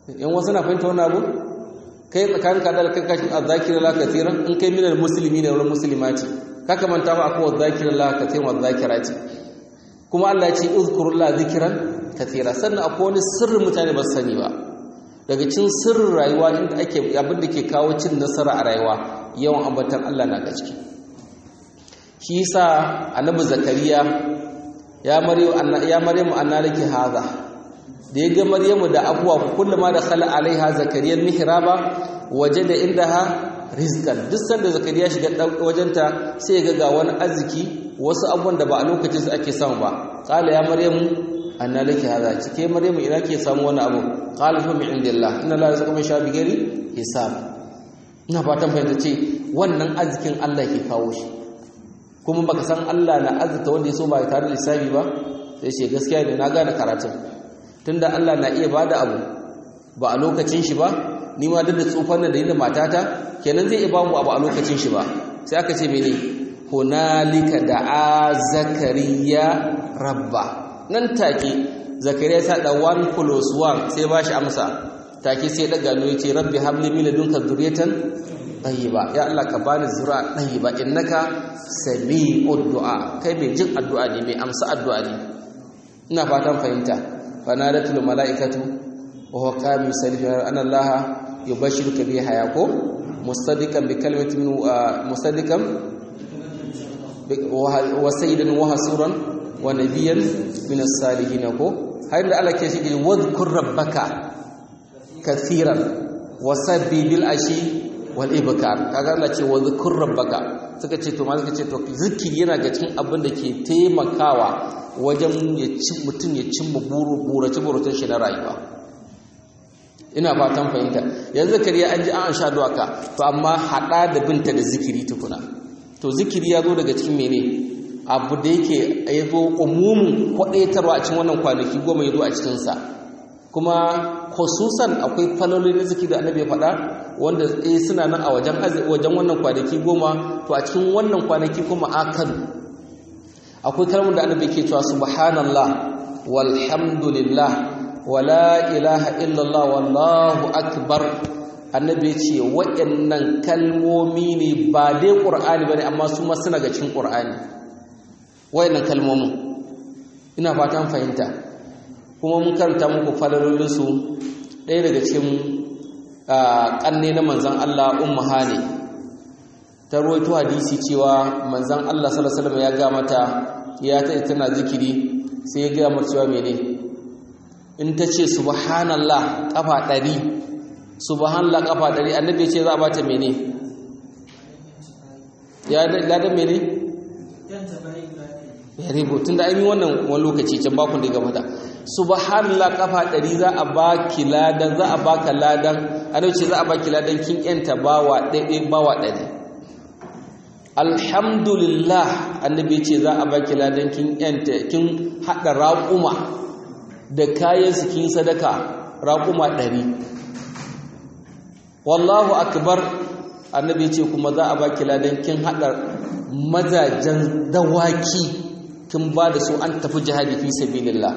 [SPEAKER 1] yan wasu na fahimta wannan abu kai tsakanin ka da kakashin azzakira la kathiran in kai minal muslimi ne wal muslimati kaka manta ba akwai azzakira la kathiran wal zakirati kuma Allah ya ce uzkurullah zikran kathira sannan akwai wani sirrin mutane ba su sani ba daga cin sirrin rayuwa inda ake abin da ke kawo cin nasara a rayuwa yawan ambatan Allah na gaske shi yasa annabi zakariya ya maryamu ya maryamu anna laki hadha da ya ga maryamu da abuwa kullama da khala alaiha zakariya mihraba wajada indaha rizqan duk sanda zakariya shiga wajenta sai ya ga wani arziki wasu abubuwan da ba a lokacin su ake samu ba qala ya maryamu anna laki hadha cike maryamu ina ke samu wani abu qala fa min indillah inna la yazqu min shabi gari hisab ina fatan fahimta ce wannan arzikin Allah ke kawo shi kuma baka san Allah na azurta wanda ya so ba tare da lissafi ba sai ce gaskiya ne na gane karatun tunda Allah na iya bada abu ba a lokacin shi ba ni ma duk da tsufan da yin matata kenan zai iya ba mu abu a lokacin shi ba sai aka ce mene hunalika da'a zakariya rabba nan take zakariya sa da 1 plus 1 sai ba shi amsa take sai daga no yace rabbi habli min ladunka dhurriyatan tayyiba ya Allah ka bani zura tayyiba innaka sami'ud du'a kai mai jin addu'a ne mai amsa addu'a ne ina fatan fahimta fanadatul malaikatu wa huwa qaim yusalli anna Allah yubashshiruka bi hayako mustadiqan bi kalimatin min mustadiqan wa sayyidan wa hasuran wa nabiyyan min as-salihin ko har da Allah ke shi wadhkur rabbaka kathiran wasabbi bil ashi wal ibkar kaga Allah ce wa zkur rabbaka suka ce to ma suka ce to zikiri yana ga cikin abin da ke taimakawa wajen ya ci mutun ya cimma buru burace burutun shi na rayuwa ina fatan fahimta yanzu zakariya an ji an sha duwaka to amma hada da binta da zikiri tukuna to zikiri ya zo daga cikin mene abu da yake ya zo umumin kwadaitarwa a cikin wannan kwanaki goma ya zo a cikinsa kuma khususan akwai falolin zikiri da annabi ya faɗa wanda eh suna nan a wajen wajen wannan kwanaki goma to a cikin wannan kwanaki kuma akan akwai kalmar da annabi ke cewa subhanallah walhamdulillah wala ilaha illallah wallahu akbar annabi ya ce waɗannan kalmomi ne ba dai qur'ani bane amma su ma suna ga cikin qur'ani waɗannan kalmomin ina fatan fahimta kuma mun karanta muku falalolinsu ɗaya daga cikin ƙanne na manzan Allah umma hane ta ruwaito hadisi cewa manzan Allah sallallahu ya ga mata ya ta tana zikiri sai ya ga mata cewa mene in ta ce subhanallah kafa ɗari subhanallah kafa ɗari annabi ya ce za a bata mene ya da mene ya ribo tun da an yi wannan wani lokaci can bakun da gabata subhanallah kafa ɗari za a baki ladan za a baka ladan ana ce za a baki ladan kin yanta bawa ɗaiɗai bawa ɗari alhamdulillah annabi ce za a baki ladan kin yanta kin haɗa raƙuma da kayan su kin sadaka raƙuma ɗari wallahu akbar annabi ce kuma za a baki ladan kin haɗa mazajen dawaki kin ba da su an tafi jihadi fi sabilillah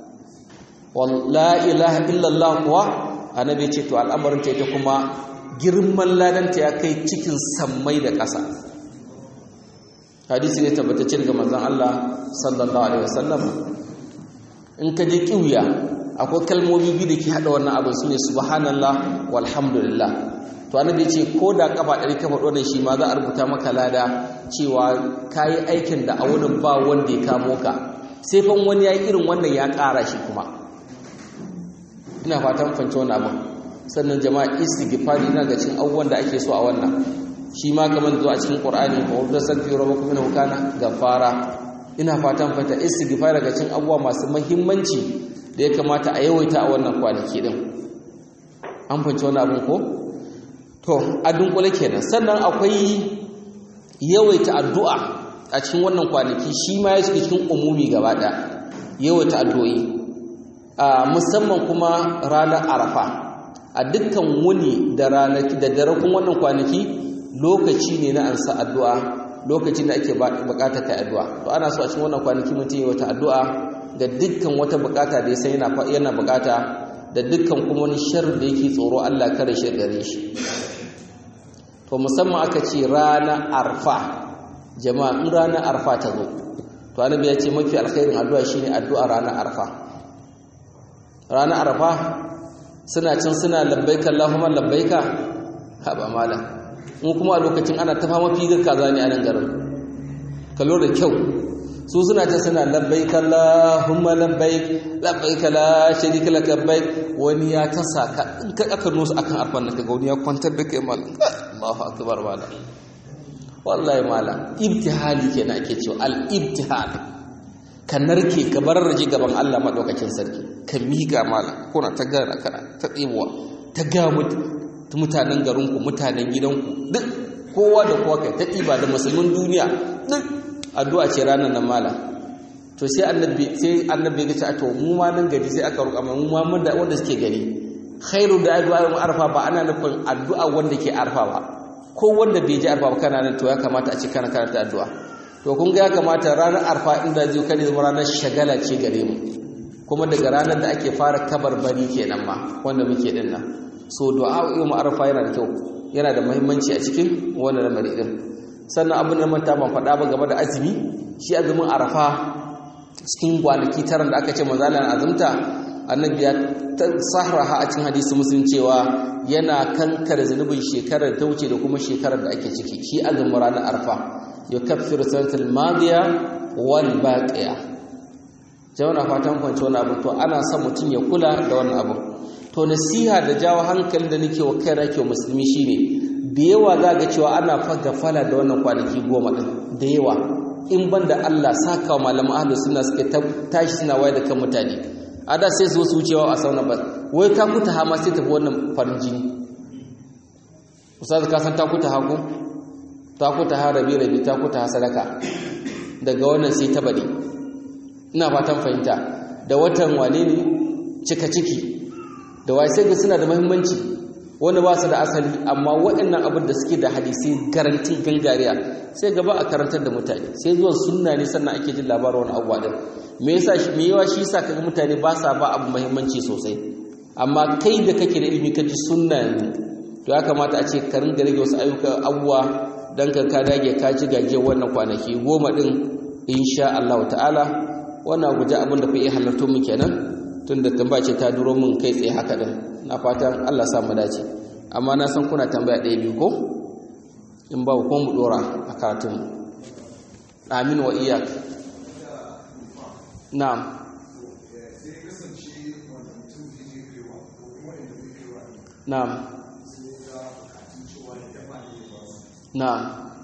[SPEAKER 1] la ilaha illallah kuwa annabi ce to al'amarin ta ita kuma girman ladanta ya kai cikin sammai da ƙasa hadisi ne tabbatacce daga manzon Allah sallallahu alaihi wasallam in ka je kiwiya akwai kalmomi biyu da ke hada wannan abin sune subhanallah walhamdulillah to annabi ce ko da kafa ɗari kafa ɗonan shi ma za a rubuta maka lada cewa kayi aikin da a wurin ba wanda ya kamo ka sai fa wani ya irin wannan ya ƙara shi kuma ina fatan fahimci wannan abin sannan jama'a istighfari yana ga cikin abubuwan da ake so a wannan shi ma kamar zuwa cikin qur'ani wa wadda sakfi rabbakum innahu kana ghaffara ina fatan fahimta istighfar daga cikin abubuwa masu muhimmanci da ya kamata a yawaita a wannan kwanaki din an fahimci wannan abin ko to a dunkule kenan sannan akwai yawaita addu'a a cikin wannan kwanaki shi ma ya shiga cikin umumi gaba ɗaya yawaita addu'o'i musamman kuma ranar arafa a dukkan wuni da ranaki da darakun wannan kwanaki lokaci ne na ansa addu'a lokacin da ake bukata kai addu'a to ana so a cikin wannan kwanaki mutum ya wata addu'a ga dukkan wata bukata da ya san yana yana bukata da dukkan kuma wani sharri da yake tsoro Allah kare shi gare shi to musamman aka ce rana arfa jama'a in rana arfa ta zo to annabi ya ce mafi alkhairin addu'a shine addu'a rana arfa rana arfa suna can suna labbaika Allahumma labbaika haba mala mu kuma a lokacin ana ta fama figar kaza ne a nan garin kallo da kyau su suna ta suna labbaik Allahumma labbaik labbaik la sharika lak labbaik wani ya ta saka in ka aka nusu akan arfan nan kaga wani ya kwantar da kai mal Allahu akbar mala wallahi mala ibtihali kenan ake cewa al ibtihal ka narke ka bar raje gaban Allah madaukakin sarki ka miƙa mala kuna ta gana kana ta tsibuwa ta ga mutanen garinku mutanen gidanku duk kowa da kowa kai ta ɗiba da musulmin duniya duk addu'a ce ranar nan mala to sai annabi sai annabi ya ce to mu ma nan gari sai aka roƙa mu ma mun da wanda suke gari khairu da addu'a arfa ba ana nufin addu'a wanda ke arfa ba ko wanda bai ji arfa ba kana nan to ya kamata a ce kana karanta addu'a to kun ga ya kamata ranar arfa inda zai kare zama ranar shagala ce gare mu kuma daga ranar da ake fara kabarbari kenan ma wanda muke din nan so du'a yau arfa yana da kyau yana da muhimmanci a cikin wannan lamari din sannan abin da manta ban faɗa ba game da azumi shi azumin arafa cikin kwanaki tara da aka ce mazalan azumta annabi ya sahraha a cikin hadisi muslim cewa yana kankare zunubin shekarar ta wuce da kuma shekarar da ake ciki shi azumin ranar arfa yukaffiru sanatal madiya wal baqiya jama'a fatan kwanci wani abu to ana son mutum ya kula da wannan abu to nasiha da jawo hankali da nake wa kaina ke musulmi shine da yawa za ga cewa ana faga fala da wannan kwanaki goma din da yawa in ban da Allah saka wa malaman ahlus sunna suke tashi suna waye da kan mutane a da sai su wucewa a sauna ba wai ta kuta ha ma sai tafi wannan farin jini ustaz ka san ta kuta ha ko ta kuta ha rabi rabi ta kuta ha sadaka daga wannan sai ta bade ina fatan fahimta da watan wane ne cika ciki da wai sai ga suna da muhimmanci wanda ba su da asali amma waɗannan abin da suke da hadisi garantin gangariya sai gaba a karantar da mutane sai zuwan sunna ne sannan ake jin labarin wani abuwa din me yasa me yawa shi yasa kaga mutane ba sa ba abu muhimmanci sosai amma kai da kake da ilimi ka ji sunna ne to ya kamata a ce ka ringa rage wasu ayyuka abuwa dan ka ka dage ka ji gaje wannan kwanaki goma din insha Allah ta'ala wannan guje abin da ku iya halarto mu kenan tunda tambaya ce ta duro mun kai tsaye haka din na fatan Allah sa mu dace amma na san kuna tambaya ɗaya biyu ko in ba ko mu dora a karatun amin wa iyak na'am na'am na'am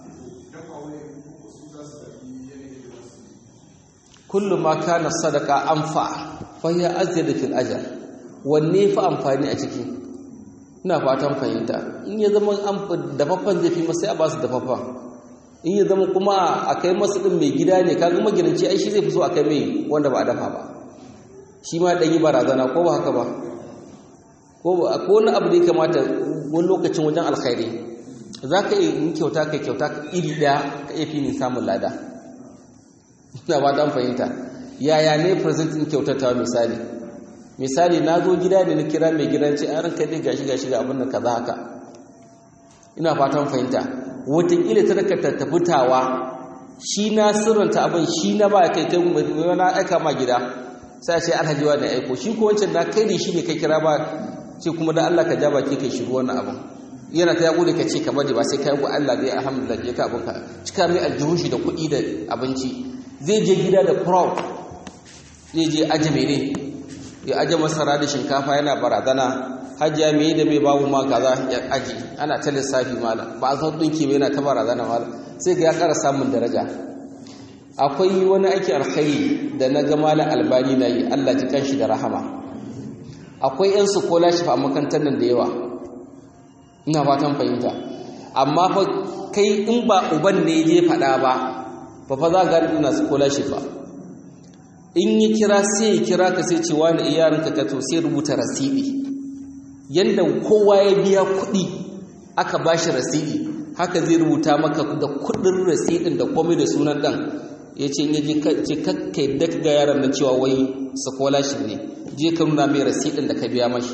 [SPEAKER 1] kullu ma kana sadaqa anfa fa hiya azyadu fil ajr wanne fa amfani a ciki ina fatan fahimta in ya zama dafaffen zai fi masu a ba su dafaffen in ya zama kuma a kai masu ɗin mai gida ne kaga magidanci ai shi zai fi so a kai mai wanda ba a dafa ba shi ma ɗan yi barazana ko ba haka ba ko wani abu da ya kamata wani lokacin wajen alkhairi za ka yi kyauta kai kyauta iri ɗaya ka iya fi samun lada ina ba dan fahimta yaya ne presentin kyautatawa misali misali na zo gida ne na kira mai gidan ce an ranka dai gashi gashi ga abin da kaza haka ina fatan fahimta wataƙila ta daga tattafutawa shi na sirranta abin shi na ba kai kai mai na aika ma gida sai ce alhaji wa da aiko shi ko wancan na kai ne shi ne kai kira ba ce kuma da Allah ka ja baki kai shigo wannan abin yana ta yaƙo da ka ce ka bari ba sai ka yaƙo Allah zai alhamdulillah ya ka abin ka cika mai aljihun shi da kuɗi da abinci zai je gida da proud zai je aji mene ya aje masara da shinkafa yana barazana hajjiya mai da mai babu ma kaza ya aji ana ta lissafi mala ba a san ɗinki mai yana ta barazana mala sai ga ya ƙara samun daraja akwai wani aiki alkhairi da na ga malam albani na yi allah ji kanshi da rahama akwai yan su kola shi a makantar nan da yawa ina fatan fahimta amma fa kai in ba uban ne je faɗa ba ba fa za ga ina su kola shi ba in yi kira sai ya kira ka sai cewa na iyarinka ka to sai rubuta rasidi yanda kowa ya biya kuɗi aka ba shi rasidi haka zai rubuta maka da kuɗin rasidin da komai da sunan ɗan ya ce in yaji ce kakka yadda ga yaron nan cewa wai scholarship ne je ka nuna mai rasidin da ka biya mashi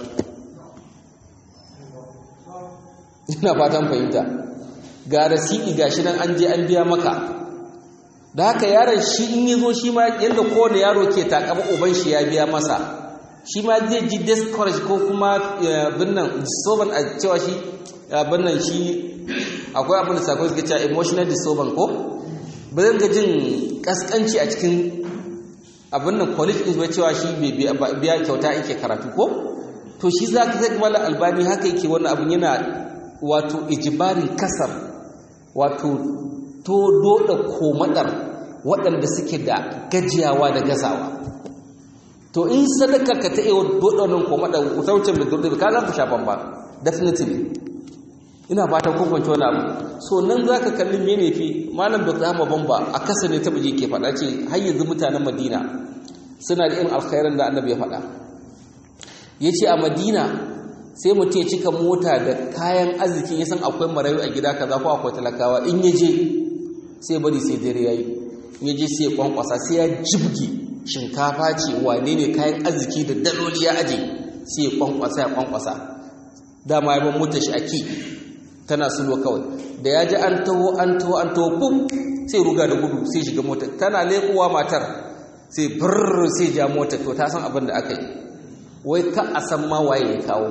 [SPEAKER 1] ina fatan fahimta ga rasidi gashi nan an je an biya maka da haka yaron shi in yi zo shi ma yadda kowane yaro ke takama uban shi ya biya masa shi ma zai ji discourage ko kuma binnan disturbance a cewa shi binnan shi akwai abin da sakon suke cewa emotional disturbance ko ba zai ga jin kaskanci a cikin abin nan college is cewa shi biya kyauta yake karatu ko to shi za ka zai mala albani haka yake wannan abin yana wato ijibarin kasar wato to doda komadar waɗanda suke da gajiyawa da gazawa to in sadaka ka ta iya doda wannan komadar wucin da doda ka za ku shafan ba definitely ina fatan kun kwanci wani abu so nan za ka kalli mene fi malam da zama bamba a kasa ne ta buje ke faɗa ce har yanzu mutanen madina suna da irin alkhairan da annabi ya faɗa ya ce a madina sai mutum ya cika mota da kayan arziki ya san akwai marayu a gida kaza ko akwai talakawa in ya je sai bari sai dare ya yi in ya je sai ya kwankwasa sai ya jibgi shinkafa ce wane ne kayan arziki da daloli ya aje sai ya kwankwasa ya kwankwasa dama ya ban mota shi a ki tana sulo kawai da ya ji an taho an taho an taho bum sai ruga da gudu sai shiga mota tana leƙuwa matar sai brrr sai ja mota to ta san abin da aka yi wai ka a san ma waye ya kawo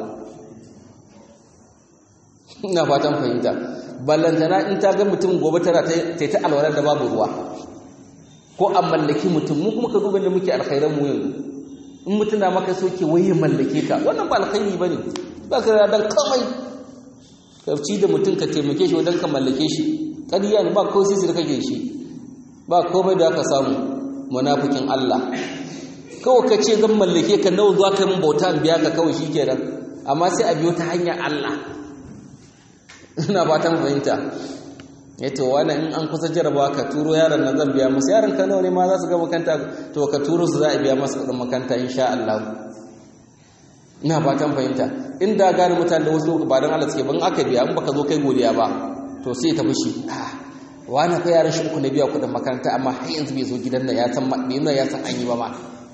[SPEAKER 1] ina fatan fahimta ballantana in ta ga mutum gobe tana ta ta alwalar da babu ruwa ko a mallaki mutum mu kuma ka duba da muke alkhairan mu yanzu in mutum na maka soke wai ya mallake ka wannan ba alkhairi bane ba ka dan kamai karci da mutum ka taimake shi wajen ka mallake shi ƙarya ne ba ko sisi da kake shi ba komai da aka samu munafikin Allah kawai ka ce zan mallake ka nawa zuwa kai mun bauta in biya ka kawai shikenan amma sai a biyo ta hanyar Allah ina fatan fahimta yace wani in an kusa jarabawa ka turo yaron nan zan biya masa yaron ka nawa ne ma za su ga makanta to ka turo su za a biya masa kudin makanta insha Allah ina fatan fahimta inda gane mutane da wasu ba don Allah suke ban aka biya in baka zo kai godiya ba to sai ta fushi ah wani fa yaran shi uku na biya kudin makaranta amma har yanzu bai zo gidan nan ya san bai nuna ya san an yi ba ma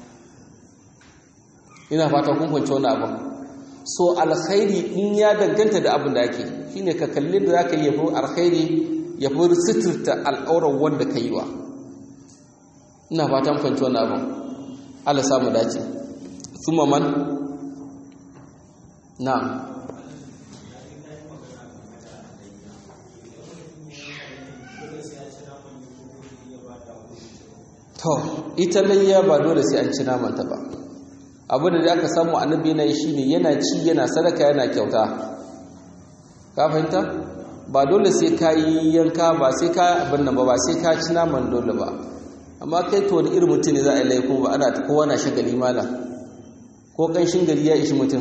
[SPEAKER 1] ina fatan kun kwanci wani abu so alkhairi in ya danganta da abin da ake shine ka kalli da zaka yi yafi alkhairi yafi sitirta al'auran wanda ka yi wa ina fatan kwanci wani abu Allah samu dace thumma man na'am to ita layya ba dole sai an ci namanta ba abu da aka samu annabi yana yi shine yana ci yana sadaka yana kyauta ka fahimta ba dole sai ka yi yanka ba sai ka abin nan ba ba sai ka ci naman dole ba amma kai to wani irin mutum ne za a yi laifin ba ana kowa na shagali malam ko kanshin gari ya ishi mutum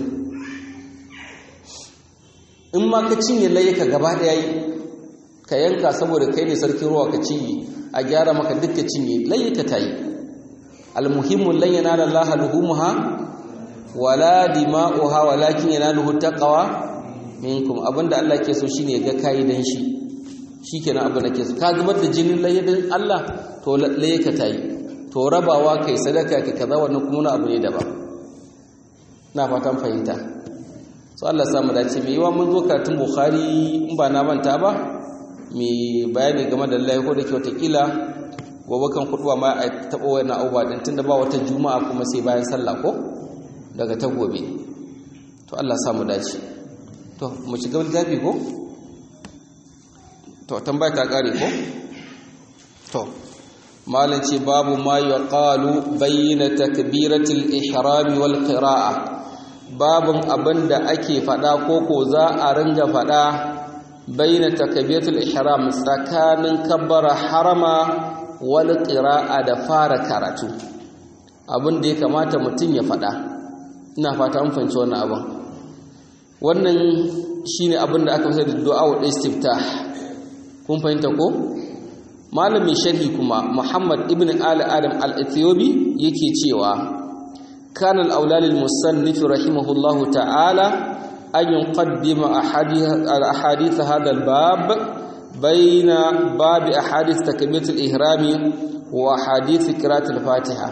[SPEAKER 1] in ma ka cinye layyaka gaba daya yi ka yanka saboda kai ne sarkin ruwa ka cinye a gyara maka duk ka cinye layyaka ta yi almuhimmu lan yanala Allah luhumha wala dima'uha walakin yanaluhu taqwa minkum abinda Allah ke so shine ga kai dan shi shikenan abin da ke so ka zubar da jinin layyadan Allah to layyaka ta yi to rabawa kai sadaka ka kaza wannan kuma abu ne daban na fatan fahimta so Allah samu dace mai yiwa mun zo karatun Bukhari in ba na manta ba mai bayani game da Allah ko da kyau kila gobe kan kuduwa ma a taɓa wannan abubuwa din tunda ba wata juma'a kuma sai bayan sallah ko daga ta gobe to Allah samu dace to mu ci gaba da ko to tambaya ta kare ko to malam ce babu ma yaqalu bayna takbiratul ihram wal qira'ah babin abin da ake faɗa ko ko za a ringa faɗa baina takbiratul ihram tsakanin kabbara harama wal qira'a da fara karatu abin da ya kamata mutum ya faɗa ina fata an fahimci wannan abin wannan shine abin da aka fi da du'a wa istiftah kun fahimta ko malamin sharhi kuma Muhammad ibn Ali Adam al-Ethiopi yake cewa كان الأولى للمصنف رحمه الله تعالى أن يقدم أحاديث هذا الباب baina babi ahadith takbiratul ihrami wa hadith qira'atul fatiha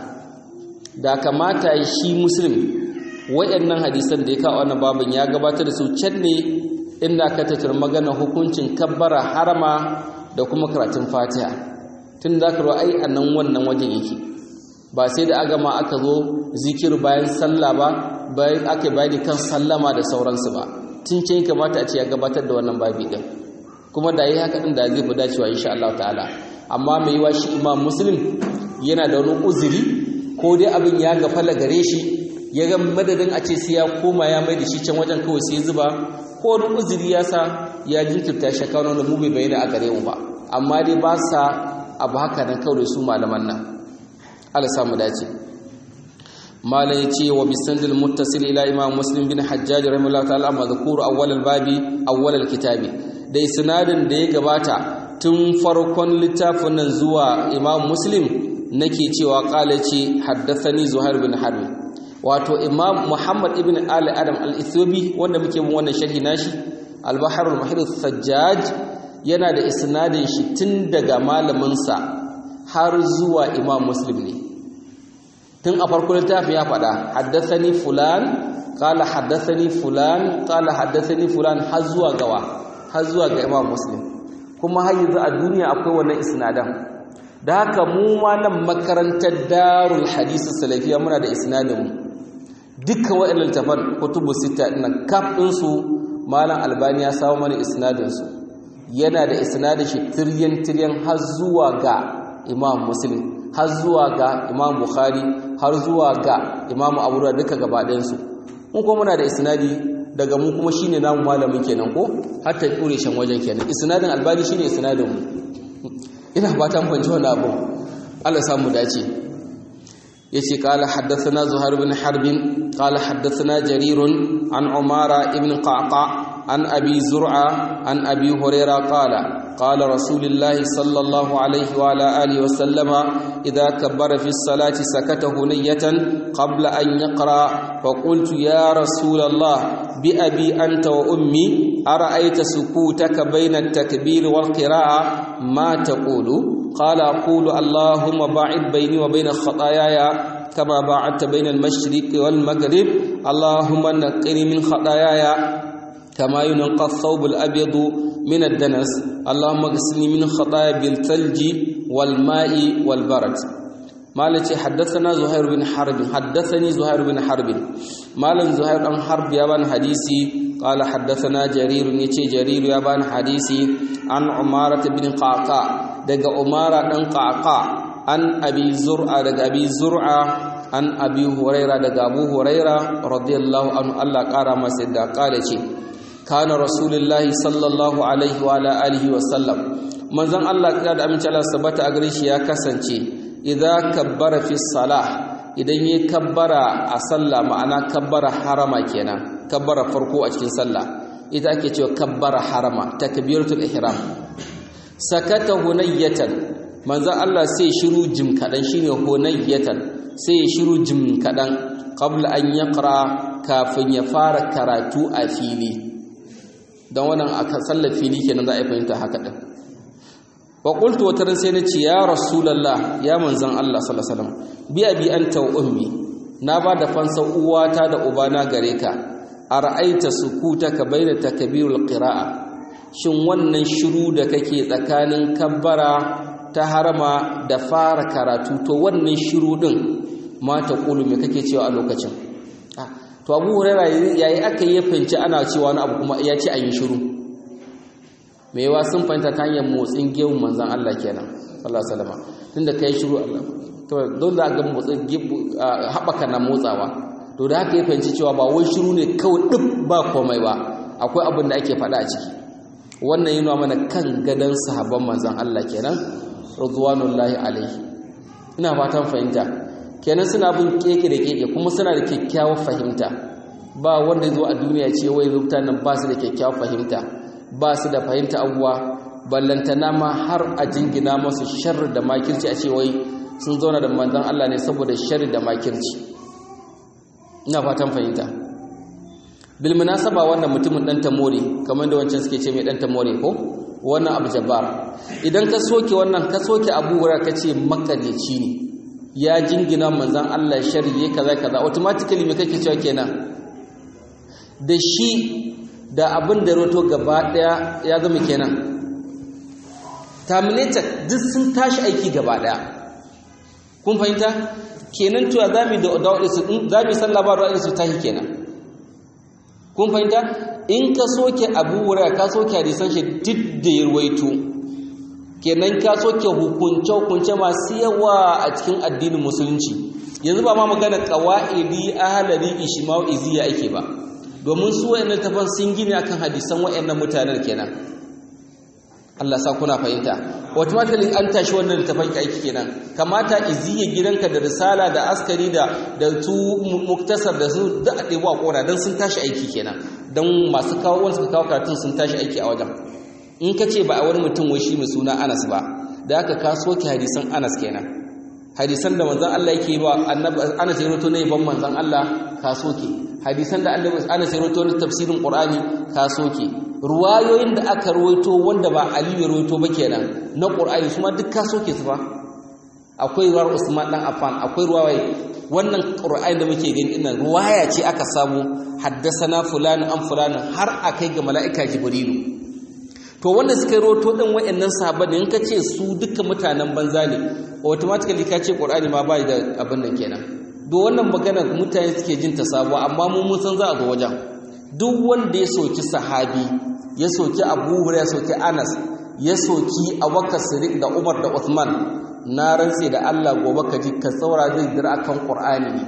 [SPEAKER 1] da kamata shi muslim wayannan hadisan da ya kawo wannan babin ya gabatar da su can ne inda ka tattara magana hukuncin kabbara harama da kuma karatun fatiha tun da ka ai a nan wannan wajen yake ba sai da agama aka zo zikir bayan sallah ba bayan aka bayani kan sallama da sauransu ba tun can kamata a ce ya gabatar da wannan babi din kuma da yi haka din da zai fi dacewa insha Allah ta'ala amma mai yiwa shi imam muslim yana da wani uzuri ko dai abin ya gafala gare shi ya ga madadin a ce sai ya koma ya mai da shi can wajen kawai sai zuba ko wani uzuri ya sa ya jinkirta shi kawo wani mu bai bayyana a gare mu ba amma dai ba sa abu haka nan kawai su malaman nan Allah samu dace malam ya ce wa bisandil muttasil ila imam muslim bin hajjaj rahimahullah ta'ala madhkur awwal al-babi awwal al-kitabi da isnadin da ya gabata tun farkon littafin nan zuwa imam muslim nake cewa qala ce haddathani zuhair bin harb wato imam muhammad ibn ali adam al-ithiobi wanda muke bin wannan sharhi nashi al-bahr al-muhit sajjaj yana da isnadin shi tun daga malamin sa har zuwa imam muslim ne tun a farkon littafin ya faɗa haddathani fulan qala haddathani fulan qala haddathani fulan har zuwa gawa har zuwa ga imam muslim kuma har yanzu a duniya akwai wannan isnadan da haka mu ma nan makarantar darul hadisi salafiya muna da isnadin mu dukkan waɗannan littafan kutubu sita ɗin kaf ɗinsu malam albani ya samu mana isnadin su yana da isnadin shi tiryan tiryan har zuwa ga imam muslim har zuwa ga imam bukhari har zuwa ga imam abu da duka gaba ɗayansu mun kuma muna da isnadi daga mu kuma shine namu malamin kenan ko har ta kure shan wajen kenan isnadin albani shine isnadin mu ina fatan fanci wannan abu Allah samu dace yace qala haddathana zuhair bin harb qala haddathana jarir an umara ibn qaqa an abi zur'a an abi hurairah qala قال رسول الله صلى الله عليه وعلى آله وسلم إذا كبر في الصلاة سكت هنية قبل أن يقرأ فقلت يا رسول الله بأبي أنت وأمي أرأيت سكوتك بين التكبير والقراءة ما تقول قال أقول اللهم باعد بيني وبين خطاياي كما باعدت بين المشرق والمغرب اللهم نقني من خطاياي كما ينقى الثوب الأبيض من الدنس اللهم اغسلني من خطايا بالثلج والماء والبرد مالك حدثنا زهير بن حرب حدثني زهير بن حرب مالك زهير بن حرب يابان حديثي قال حدثنا جرير يتي جرير يابان حديثي عن عمارة بن قعقاع دغ عمارة بن قعقاع عن أبي زرعة دغ أبي زرعة عن أبي هريرة دغ أبو هريرة رضي الله عنه الله قال ما سيدا قال kana rasulullahi sallallahu alaihi wa alihi wa sallam manzon Allah kira da aminci Allah sabata a gare shi ya kasance idza kabbara fi salah idan yayi kabbara a sallah ma'ana kabbara harama kenan kabbara farko a cikin sallah ita ake cewa kabbara harama takbiratul ihram sakata hunayyatan manzon Allah sai shiru jim kadan shine hunayyatan sai ya shiru jim kadan qabla an yaqra kafin ya fara karatu a fili don wannan aka sallar fili kenan za a fahimta haka din wa qultu wata ran sai na ce ya rasulullah ya manzon Allah sallallahu alaihi wasallam bi abi anta wa ummi na ba da fansa uwata da ubana gare ka ara'aita sukutaka baina takbirul qira'a shin wannan shiru da kake tsakanin kabbara ta harama da fara karatu to wannan shiru din ma ta kulu me kake cewa a lokacin to abu huraira yayi aka yi fanci ana cewa wani abu kuma ya ce a yi shiru mai yawa sun fahimta ta hanyar motsin gewun manzan Allah kenan sallallahu alaihi wasallam tunda kai shiru Allah to don da ga motsin haɓaka na motsawa to da haka ya fahimci cewa ba wai shiru ne kawai duk ba komai ba akwai abin da ake faɗa a ciki wannan yana mana kan gadon sahabban manzan Allah kenan ridwanullahi alaihi ina fatan fahimta kenan suna bin keke da keke kuma suna da kyakkyawar fahimta ba wanda zo a duniya ce wai mutanen ba su da kyakkyawar fahimta ba su da fahimta abuwa ballantana ma har a jingina masu sharri da makirci a ce wai sun zauna da manzon Allah ne saboda sharri da makirci ina fatan fahimta bil munasaba wannan mutumin dan tamore kamar da wancan suke ce mai dan tamore ko wannan abu jabbar idan ka soke wannan ka soke abu hurairah kace makareci ne ya jingina manzon Allah shari'a kaza kaza automatically me kake cewa kenan da shi da abin da roto gaba daya ya zama kenan terminated duk sun tashi aiki gaba daya kun fahimta kenan tuwa zamu da da'u su zamu sallah ba da'u su tashi kenan kun fahimta in ka soke abu wura ka soke hadisan shi duk da ya ruwaito kenan ka soke hukunce hukunce masu yawa a cikin addinin musulunci yanzu ba ma magana qawaidi ahlari ishma'u iziya ake ba domin su wayannan tafan sun gine akan hadisan wayannan mutanen kenan Allah sa kuna fahimta automatically an tashi wannan littafin aiki kenan kamata iziya gidanka da risala da askari da da su muktasar da su da ɗebo a kora dan sun tashi aiki kenan dan masu kawo wanda suka kawo karatun sun tashi aiki a wajen in ka ce ba a wani mutum wai shi mai suna Anas ba da aka ka soke hadisan Anas kenan hadisan da manzon Allah yake ba annabi Anas ya roto ne ban manzon Allah ka soke hadisan da annabi Anas ya roto ne tafsirin Qur'ani ka soke ruwayoyin da aka ruwaito wanda ba Ali ya ruwaito ba kenan na Qur'ani su ma duk ka soke su ba akwai ruwar Usman dan Affan akwai ruwaye wannan Qur'ani da muke gani ina ruwaya ce aka samu haddasana fulani an fulani har akai ga mala'ika Jibrilu to wanda suka roto din wayannan sahabban in ka ce su duka mutanen banza ne automatically ka ce Qur'ani ma bai da abin nan kenan do wannan magana mutane suke jin ta sabuwa amma mu mun san za a zo wajen duk wanda ya soki sahabi ya soki Abu Hurairah ya soki Anas ya soki Abubakar Siddiq da Umar da Uthman na rantse da Allah gobe ka ji ka saura zai dira akan Qur'ani ne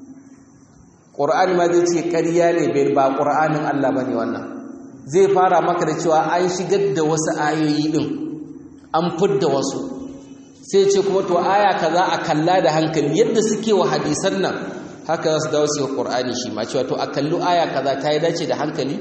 [SPEAKER 1] Qur'ani ma zai ce ƙarya ne bai ba Qur'anin Allah bane wannan zai fara maka da cewa an shigar da wasu ayoyi din an fidda wasu sai ce kuma to aya kaza a kalla da hankali yadda suke wa hadisan nan haka za su dawo su yi Qur'ani shi ma cewa to a kallu aya kaza ta yi dace da hankali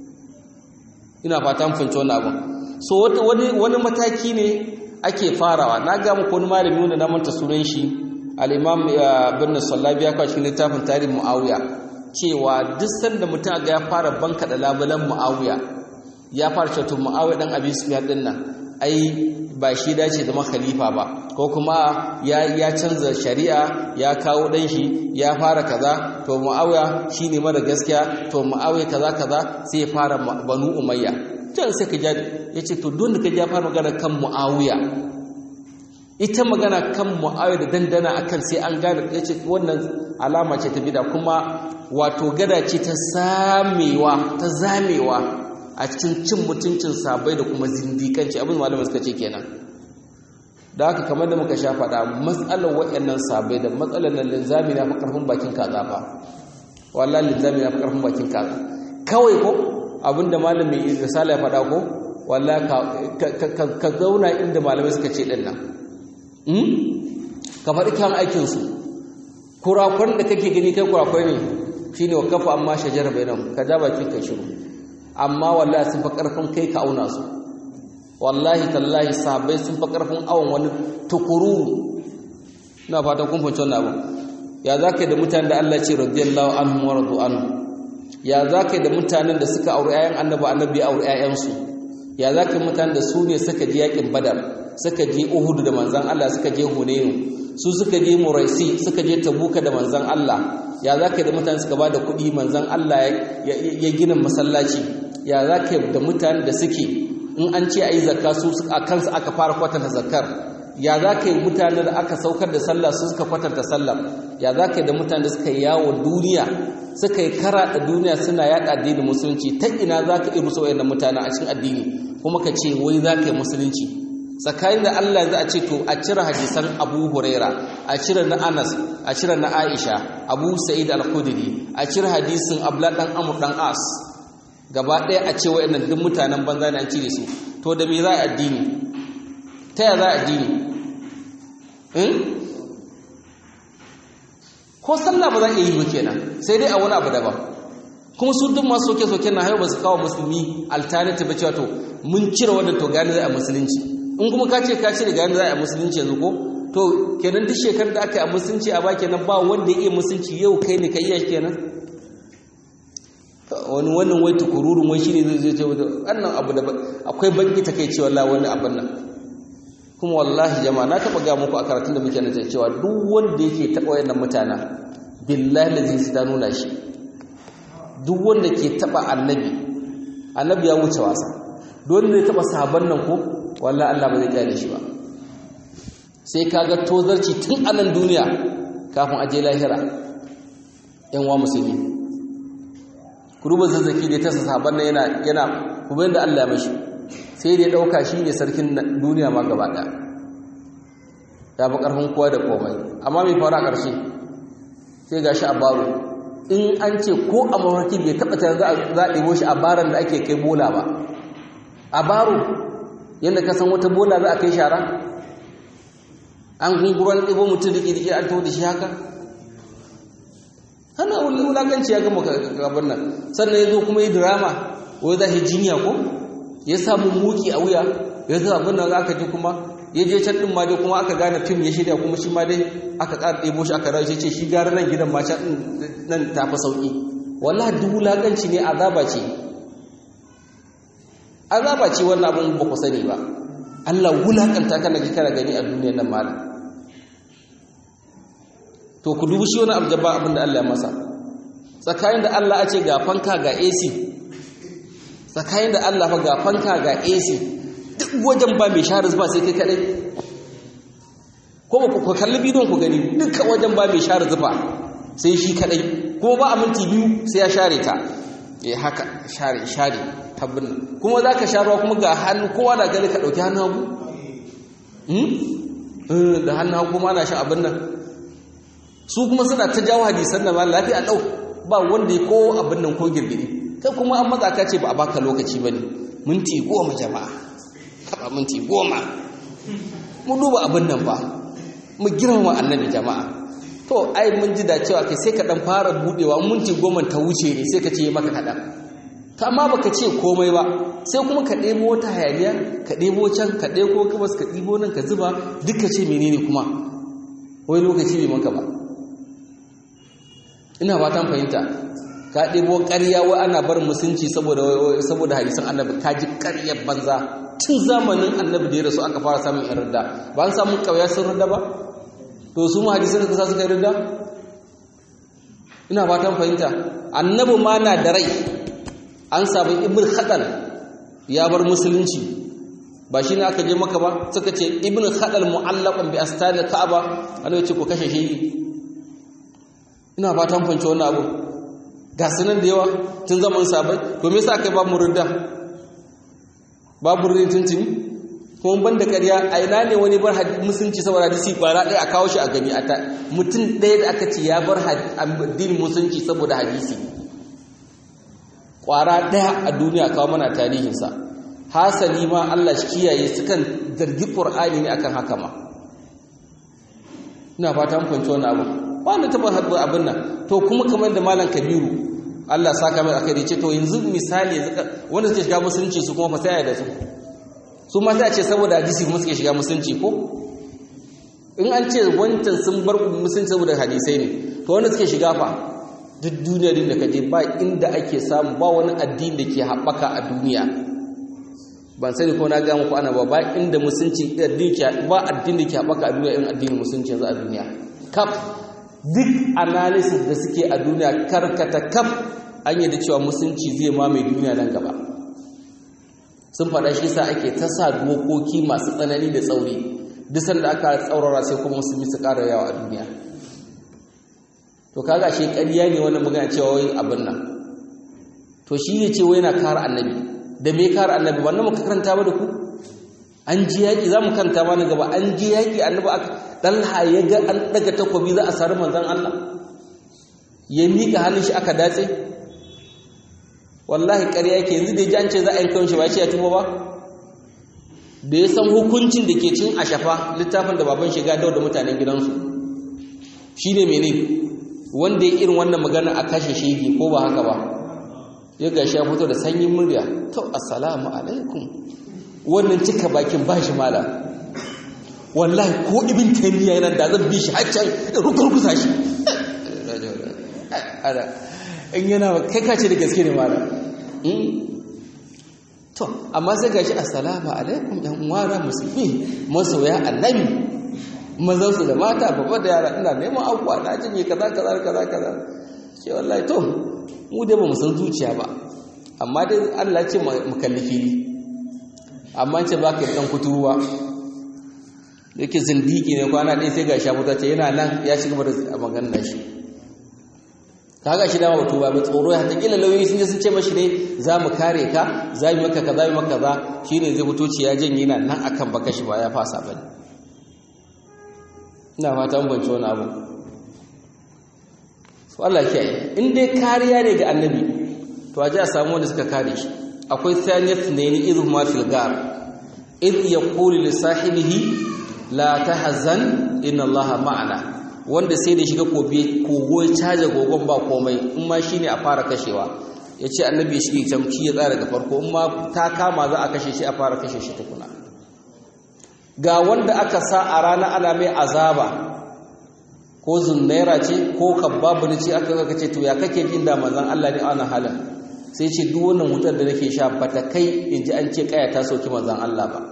[SPEAKER 1] ina fata mun fahimci wannan abin so wani wani mataki ne ake farawa na ga muku wani malami wanda na manta sunan shi al-imam ibn sallabi ya kawo cikin littafin tarihin muawiya cewa duk sanda mutum ga ya fara banka da labulan muawiya ya fara cewa to muawiya dan abi sufyan din nan ai ba shi dace da khalifa ba ko kuma ya ya canza shari'a ya kawo dan shi ya fara kaza to muawiya shine mara gaskiya to muawiya kaza kaza sai ya fara banu umayya can sai ka ya ce to don da ka ja fara magana kan mu'awiya ita magana kan mu'awiya da dandana akan sai an gane ya ce wannan alama ce ta bida kuma wato gada ce ta samewa ta zamewa a cikin cin mutuncin sabai da kuma zindikanci abin malamai suka ce kenan da haka kamar da muka sha faɗa matsalar waɗannan sabai da matsalar nan linzami na fi ƙarfin bakin kaza ba wallahi linzami na fi ƙarfin bakin kaza kawai ko abinda malami risala ya faɗa ko walla ka zauna inda malamai suka ce ɗin nan ka faɗi kyan aikinsu kurakwan da kake gani kai kurakwai ne shi ne wa kafa amma shajara bai nan ka ja baki ka shiru amma wallahi sun fa ƙarfin kai ka auna su wallahi tallahi sahabbai sun fa ƙarfin awon wani tukururu ina fata kun fahimci wannan abu ya za ka yi da mutane da Allah ce radiyallahu anhum wa radu anhu ya za ka yi da mutanen da suka auri 'ya'yan annabi annabi auri 'ya'yansu ya za ka yi mutanen da su ne suka je yakin badar suka je uhudu da manzan Allah suka je hunainu su suka je muraisi suka je tabuka da manzan Allah ya za ka yi da mutanen suka ba da kuɗi manzan Allah ya gina masallaci ya za ka yi da mutanen da suke in an ce a yi zakka su a kansu aka fara kwatanta zakkar ya za ka yi mutanen da aka saukar da sallah su suka kwatanta sallah ya za ka yi da mutanen da suka yi yawon duniya suka yi kara da duniya suna yaɗa addinin musulunci ta ina za ka iru sauyan mutane a cikin addini kuma ka ce wai za ka yi musulunci tsakanin da Allah za a ce to a cire hadisan Abu Huraira a cire na Anas a cire na Aisha Abu Sa'id Al-Khudri a cire hadisin Abdullah dan Amr dan As gaba ɗaya a ce wayannan duk mutanen banza ne an cire su to da me za a addini ta ya za a addini ko sallah ba za a yi ba kenan sai dai a wani abu daban kuma su duk masu soke-soke na haihu ba su kawo musulmi alternative cewa to mun cire wannan to gani za a musulunci in kuma ka ce ka cire gani za a musulunci yanzu ko to kenan duk shekarar da aka yi a musulunci a baki nan ba wanda ya iya musulunci yau kai ne ka iya kenan wani wannan wai tukururun wai shine zai ce wannan abu da akwai banki ta kai cewa wallahi wani abin nan kuma wallahi jama'a na taba ga muku a karatun da muke nan cewa duk wanda yake taba wayannan mutana billahi lazi su ta nuna shi duk wanda ke taba annabi annabi ya wuce wasa duk wanda ya taba sahabban nan ko wallahi Allah ba zai kyale shi ba sai kaga tozarci tun a nan duniya kafin aje lahira yan wa musulmi kuruba zazzaki da ta sahabban nan yana yana kuma yanda Allah ya mashi sai da ya dauka shi ne sarkin duniya ma gaba daya ya fi karfin kowa da komai amma mai fara ƙarshe sai ga shi a baro in an ce ko a mafarki bai taɓa ta za a ɗebo shi a baran da ake kai bola ba a baro yadda ka san wata bola za a kai shara an gunguruwan ɗebo mutum da ƙirƙi an taho da shi haka hana wulakanci ya gama gaban nan sannan ya zo kuma yi drama wai za shi jinya ko ya samu muki a wuya ya zo abin nan aka ji kuma ya je can din ma dai kuma aka gane fim ya shirya kuma shi ma dai aka ƙara ɗebo shi aka rayu ce shi gara nan gidan ma can nan ta fi sauƙi wallahi duk wulaƙanci ne azaba ce azaba ce wannan abin ba ku sani ba Allah wulaƙanta kana ji kana gani a duniyar nan malam to ku dubi shi wani aljaba abin da Allah ya masa tsakanin da Allah a ce ga fanka ga AC tsakanin da Allah fa ga fanka ga AC duk wajen ba mai share zuba sai kai kadai ko ba ku kalli bidon ku gani duka wajen ba mai share zuba sai shi kadai ko ba a minti biyu sai ya share ta eh haka share share tabbin kuma zaka sharuwa kuma ga hannu kowa da gani ka dauki hannu hagu hmm da hannu hagu ma na shan abin nan su kuma suna ta jawo hadisan nan ma lafiya dau ba wanda ya ko abin nan ko girgiri kai kuma an matsa ka ce ba a baka lokaci bane minti goma jama'a taba minti goma mu duba abin nan ba mu girmama annabi jama'a to ai mun ji da cewa kai sai ka dan fara budewa minti goma ta wuce ne sai ka ce maka kadan to amma baka ce komai ba sai kuma ka ɗebo wata hayaniya ka ɗebo can ka ɗebo gabas ka ɗebo nan ka zuba duka ce menene kuma wai lokaci bai maka ba ina fatan fahimta ka ɗebo ƙarya wai ana bar musunci saboda saboda hadisan annabi ka ji ƙaryar banza tun zamanin annabi da ya rasu aka fara samun yan ridda ba an samun ƙauya sun ridda ba to su mu hadisan da suka yi ridda ina fatan fahimta annabi ma na da rai an samu ibn khadal ya bar musulunci ba shi ne aka je maka ba suka ce ibn khadal mu'allaqan bi astani ka'aba ana ce ko kashe shi ina fatan fahimci wannan abu ga sunan da yawa tun zaman sabai to me yasa kai ba mu ridda babu ridda tuntuni kuma ban da ƙarya a ina ne wani bar musulunci saboda hadisi kwara ɗaya a kawo shi a gani a ta mutum ɗaya da aka ce ya bar addinin musulunci saboda hadisi kwara ɗaya a duniya kawo mana tarihinsa hasali ma Allah shi kiyaye sukan zargi Qur'ani ne akan haka ma ina fata mun fahimci wannan abu ba na taba haɗu abin nan to kuma kamar da malam Kabiru Allah saka mai akai ce to yanzu misali wanda suke shiga musulunci su kuma fa sai da su su ma sai a ce saboda hadisi kuma suke shiga musulunci ko in an ce wancan sun bar musulunci saboda hadisai ne to wanda suke shiga fa duk duniya din da ka je ba inda ake samu ba wani addini da ke haɓaka a duniya ban sani ko na gaya muku ana ba ba inda musulunci addini ke ba addini da ke haɓaka a duniya in addinin musulunci yanzu a duniya kaf duk analysis da suke a duniya karkata kaf an yi da cewa musulunci zai mamaye duniya nan gaba sun faɗa shi sa ake ta sa dokoki masu tsanani da tsauri duk sanda aka tsaurara sai kuma musulmi su ƙara yawa a duniya to kaga shi ƙarya ne wannan magana cewa wai abin nan to shi ne ce wai yana kare annabi da me kare annabi wannan muka karanta ba da ku an ji yaƙi za mu karanta ma na gaba an ji yaƙi annabi aka dalha ya ga an daga takobi za a sari manzon Allah ya miƙa hannun shi aka datse wallahi ƙarya yake yanzu da ya ji an ce za a yi kawai shi ba ce ya tuba ba da ya san hukuncin da ke cin ashafa littafin da baban shiga dau da mutanen gidansu shine mene wanda ya irin wannan magana a kashe shege ko ba haka ba ya gashi ya fito da sanyin murya to assalamu alaikum wannan cika bakin bashi mala wallahi ko ibn taymiya yana da zan bi shi haccan rukurkusa shi in yana kai ka ce da gaske ne mala to amma sai gashi assalamu alaikum yan uwana musulmi masoya annabi mazan su da mata babba da yara ina neman abuwa na jinye kaza kaza kaza kaza ce wallahi to mu dai ba mu san zuciya ba amma dai Allah ce mu kalli fili amma ce ba ka dan kuturuwa yake zindiki ne kwana ɗaya sai ga shafuta ce yana nan ya shiga da maganar shi kaga shi dama batu ba mai tsoro ya kila lauyoyi sun je sun ce mashi ne za mu kare ka za mu maka kaza mu maka kaza shine zai fito ci ya janye yana nan akan baka shi ba ya fasa bane ina fata mun bance wani abu to Allah kiyaye in dai kariya ne ga annabi to a ji a samu wanda suka kare shi akwai thaniyat ne ni idh ma fil gar idh yaqulu li sahibihi la tahzan inna allaha ma'ana wanda sai da shiga kobe kogo ya caje gogon ba komai in ma shine a fara kashewa yace annabi ya shige tamki ya tsara daga farko in ma ta kama za a kashe shi a fara kashe shi tukuna ga wanda aka sa a rana ana mai azaba ko zunnaira ce ko kabbabu ne ce aka ga ce to ya kake jin da manzon Allah ne ana halin sai ce duk wannan wutar da nake sha bata kai in ji an ce kaya ta soki manzon Allah ba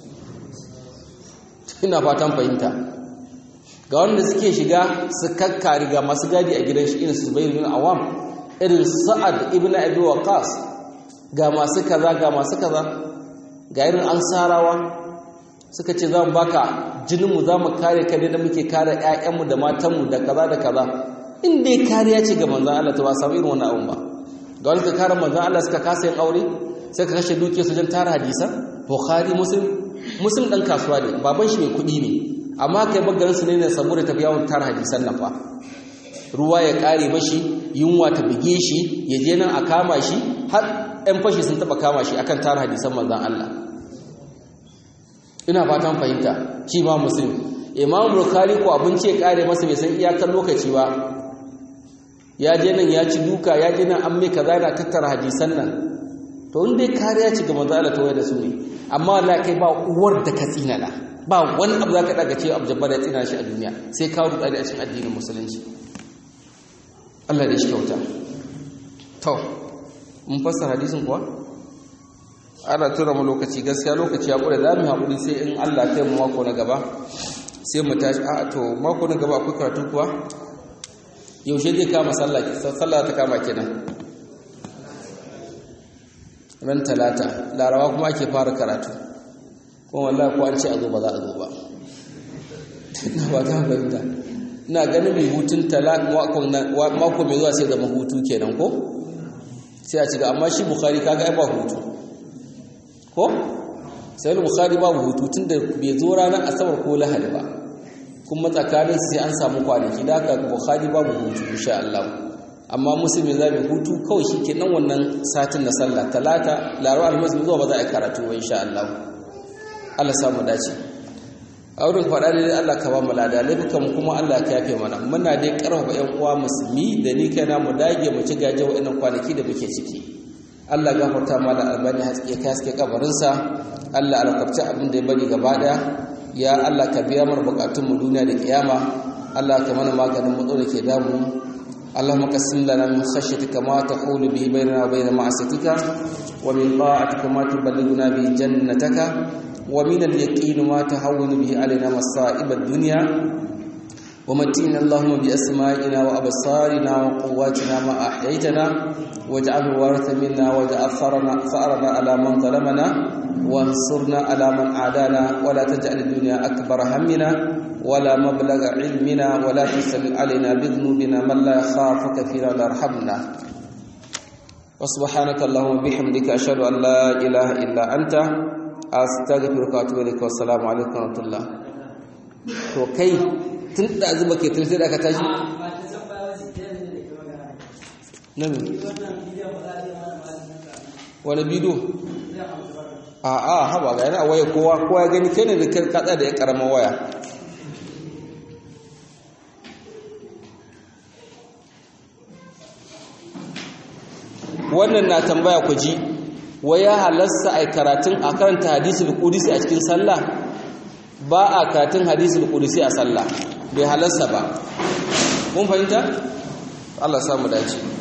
[SPEAKER 1] ina fatan fahimta ga wanda suke shiga su kakkari ga masu gadi a gidan shi irin su zubair bin awam irin sa'ad ibn abi waqas ga masu kaza ga masu kaza ga irin ansarawa suka ce za mu baka jininmu za mu kare ka da muke kare 'ya'yanmu da matanmu da kaza da kaza in dai kariya ce ga manzan Allah ta ba samu irin wannan abun ba ga wani ka kare manzan Allah suka kasa yin aure sai ka kashe dukiyar su jan tara hadisan bukhari muslim muslim dan kasuwa ne baban shi mai kuɗi ne amma kai bagarin su ne ne saboda tafi yawon tara hadisan nan fa ruwa ya kare mashi yunwa ta bige shi ya je nan a kama shi har 'yan fashi sun taba kama shi akan tara hadisan manzan Allah ina fatan fahimta shi ma muslim imam bukhari ko abinci ya kare masa bai san iyakar lokaci ba ya je nan ya ci duka ya je nan an mai kaza yana tattara hadisan nan to in dai kariya ci ga manzo Allah to da su ne amma wallahi kai ba uwar da ka tsinana ba wani abu zaka daga ce abu jabbar ya tsina shi a duniya sai ka rubuta a cikin addinin musulunci Allah da shi kyauta to mun fassara hadisin kuwa ana tura mu lokaci gaskiya lokaci ya kure za mu haƙuri sai in Allah ta mu mako na gaba sai mu tashi a to mako na gaba akwai karatu kuwa yaushe zai kama sallah sallah ta kama kenan ran talata larawa kuma ake fara karatu kuma wallahi ko an ce a zo ba za a zo ba ina ba ta fahimta ina ganin mai hutun talata mako mai zuwa sai zama hutu kenan ko sai a ci ga amma shi bukhari kaga ai ba hutu ko sai bukhari babu hutu tunda bai zo ranar asabar ko lahadi ba kuma tsakanin sai an samu kwanaki da haka bukhari babu hutu insha Allah amma musulmi za mu hutu kawai shi kenan wannan satin na sallah talata laraba alhamis zuwa ba za a karatu ba insha Allah Allah samu dace a wurin faɗa ne Allah ka ba mu lada laifukan mu kuma Allah ka yafe mana muna dai karfafa ƴan uwa musulmi da ni kaina mu dage mu ci gaje wa'annan kwanaki da muke ciki Allah gafarta ma da albani haske ka haske kabarinsa Allah alkafta abin da ya bari gaba daya ya Allah ka biya mana bukatun mu duniya da kiyama Allah ka mana maganin matso da ke damu اللهم قسم لنا من خشيتك ما تحول به بيننا وبين معصيتك ومن طاعتك ما تبلغنا به جنتك ومن اليقين ما تهون به علينا مصائب الدنيا ومتعنا اللهم بأسمائنا وأبصارنا وقواتنا ما أحييتنا واجعله وارث منا واجعل ثأرنا ثأرنا على من ظلمنا وانصرنا على من عادانا ولا تجعل الدنيا أكبر همنا ولا مبلغ علمنا ولا تسل علينا بذنوبنا من لا يخافك فينا ولا يرحمنا وسبحانك اللهم وبحمدك أشهد أن لا إله إلا أنت أستغفرك وأتوب إليك والسلام عليكم ورحمة الله to kai tun da zuba ke tun sai da aka tashi na me wani bidiyo a a haba ga yana waya kowa kowa ya gani kai ne da kai katsa da ya karama waya wannan na tambaya ku ji waya halasta ai karatun a karanta hadisul qudsi a cikin sallah ba a karatun hadisul qudsi a sallah bai halasta ba mun fahimta Allah samu dace